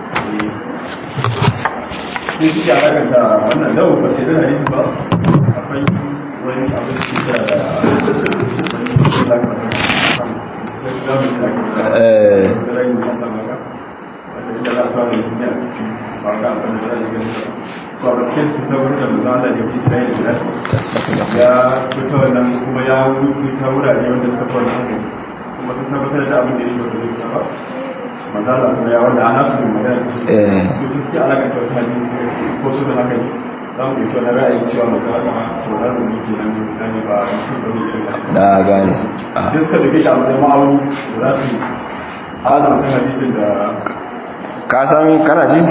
sai suke alakanta wannan dawo ba sai da hadisi ba akwai wani abu da da wani alakanta zamani da ake da eh, da rai ya samu ka wanda inda za a samu ne a cikin ba ga abin da za a yi gani so a gaskiyar su ta wurin da manzan Allah da Isra'ila da ya fito wannan kuma ya wuta wurare wanda suka fi wannan hazin kuma sun tabbatar da abin da ya shi wanda zai fita ba manzan Allah kuma ya wanda ana su magana da su eh, to su suke alakanta wata hadisi ko su da haka ne za mu ɗauki wani ra'ayin cewa manzan Allah to na rumi ke nan misali ba mutum ba ne irin haka na gane Ah, sai suka dauke shi a matsayin ma'auni da za su azamta hadisin da ka san kana ji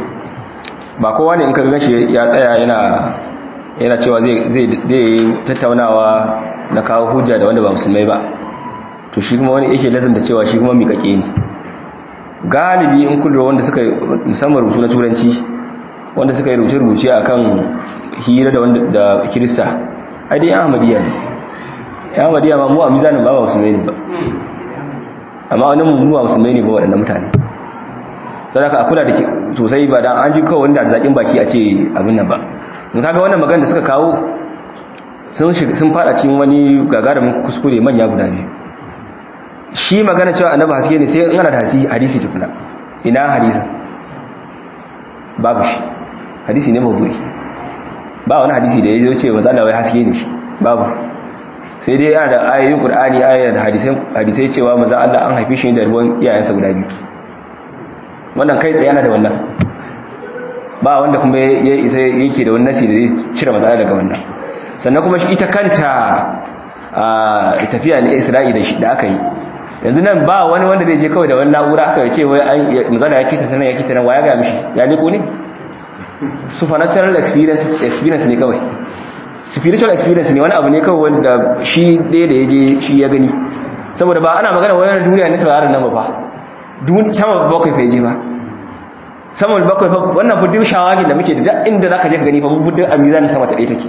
ba kowa ne in ka gashi ya tsaya yana yana cewa zai zai zai tattaunawa na kawo hujja da wanda ba musulmai ba to shi kuma wani yake lazanta cewa shi kuma miƙaƙe ne galibi in kullu wanda suka yi musamman rubutu na turanci wanda suka yi rubuce-rubuce akan hira da wanda da kirista ai dai ahmadiyya ne ya ahmadiyya ma mu a mizanin ba ba musulmai ne ba amma wani mu ba musulmai ne ba waɗannan mutane sadaka a kula da ke sosai ba dan an ji kawai wanda da zakin baki a ce abin nan ba in kaga wannan magana da suka kawo sun shiga sun fada cikin wani gagarumin kuskure manya guda biyu shi magana cewa annabi haske ne sai in ana da hadisi hadisi tukuna ina hadisi babu shi hadisi ne mawdu'i ba wani hadisi da ya zo ce manzo Allah wai haske ne shi babu sai dai yana da ayoyin Qur'ani ayoyin hadisai hadisai cewa manzo Allah an haife shi da ruwan iyayensa guda biyu wannan kai tsaye yana da wannan ba wanda kuma ya isa yake da wani nasi da zai cire matsala daga wannan sannan kuma shi ita kanta a tafiya ne isra'i da shi da aka yi yanzu nan ba wani wanda zai je kawai da wani na'ura aka ce wai an mazala ya kita sanar ya kita nan waya ga mishi ya liko ne supernatural experience experience ne kawai spiritual experience ne wani abu ne kawai wanda shi ɗaya da ya je shi ya gani saboda ba ana magana wani duniya ne tauraron nan ba fa sama bakwai feje ba sama bakwai fa wannan buddin shawagin da muke da duk inda zaka je ka gani fa buddin a mizanin sama ta ɗaya take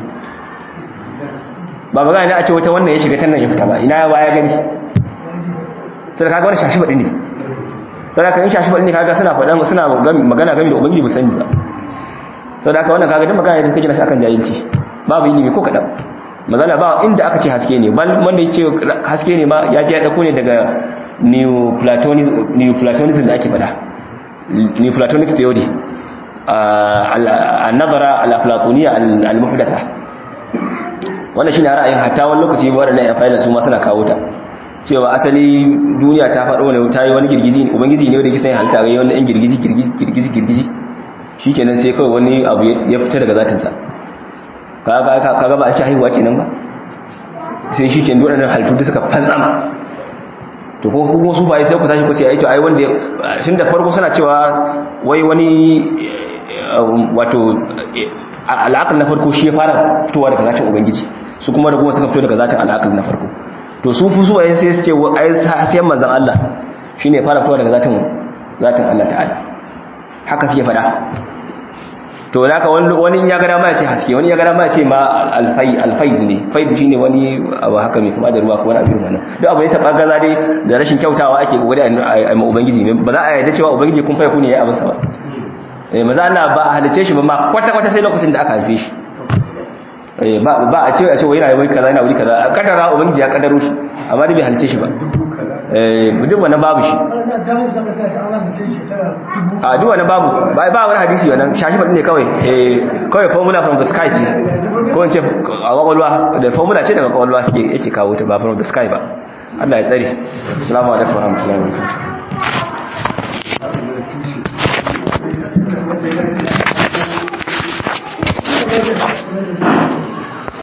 ba magana ne a ce wata wannan ya shiga tannan ya fita ba ina ya baya gani sai kaga wannan shashi baɗi ne sai kaga in shashi baɗi ne kaga suna faɗan suna magana game da ubangiji ba sani ba sai kaga wannan kaga duk magana ne da suka gina shi akan jahilci babu ilimi ko kadan mazala ba inda aka ce haske ne bal wanda ya ce haske ne ma ya je ya dauko ne daga neoplatonism da ake fada neoplatonic theory al-nazara al-platoniya al-muhdatha wannan shine ra'ayin hatta wani lokaci waɗannan yan fa'ila su ma suna kawo ta cewa asali duniya ta faɗo ne ta yi wani girgizi ubangiji ne da yake sai halitta ga wani yan girgizi girgizi girgizi girgizi shikenan sai kawai wani abu ya fita daga zatinsa kaga kaga ba a ci haihuwa kenan ba sai shikenan waɗannan halittu da suka fantsama to ko kuma su bai sai ku tashi ku ce ai to ai wanda shin da farko suna cewa wai wani wato al'aqal na farko shi ya fara fitowa daga zatin ubangiji su kuma da kuma suka fito daga zatin al'aqal na farko to su fu su ai sai su ce ai sai manzon Allah shine ya fara fitowa daga zatin zatin Allah ta'ala haka suke faɗa to da ka wani ya gada ma ya ce haske wani ya gada ma ya ce ma alfai alfai ne faid shine wani abu haka mai kuma da ruwa ko wani abin wannan duk abu ne ta gaza dai da rashin kyautawa ake kokari a ma ubangiji ba za a yarda cewa ubangiji kun fai ku ne ya abin sa ba eh maza Allah ba a halice shi ba ma kwata kwata sai lokacin da aka haife shi eh ba ba a ce a ce wai yana wai kaza yana wuri kaza kadara ubangiji ya kadaro shi amma dai bai halice shi ba eh duk wannan babu shi ana damar zaka tashi ana mutum shekara dubu a duk wannan babu ba ba wani hadisi wannan shashi faɗi ne kawai eh kawai formula from the sky ce ko in ce a kwakwalwa da formula ce daga kwakwalwa suke yake kawo ta ba from the sky ba Allah ya tsare assalamu alaikum warahmatullahi wabarakatuh Thank you.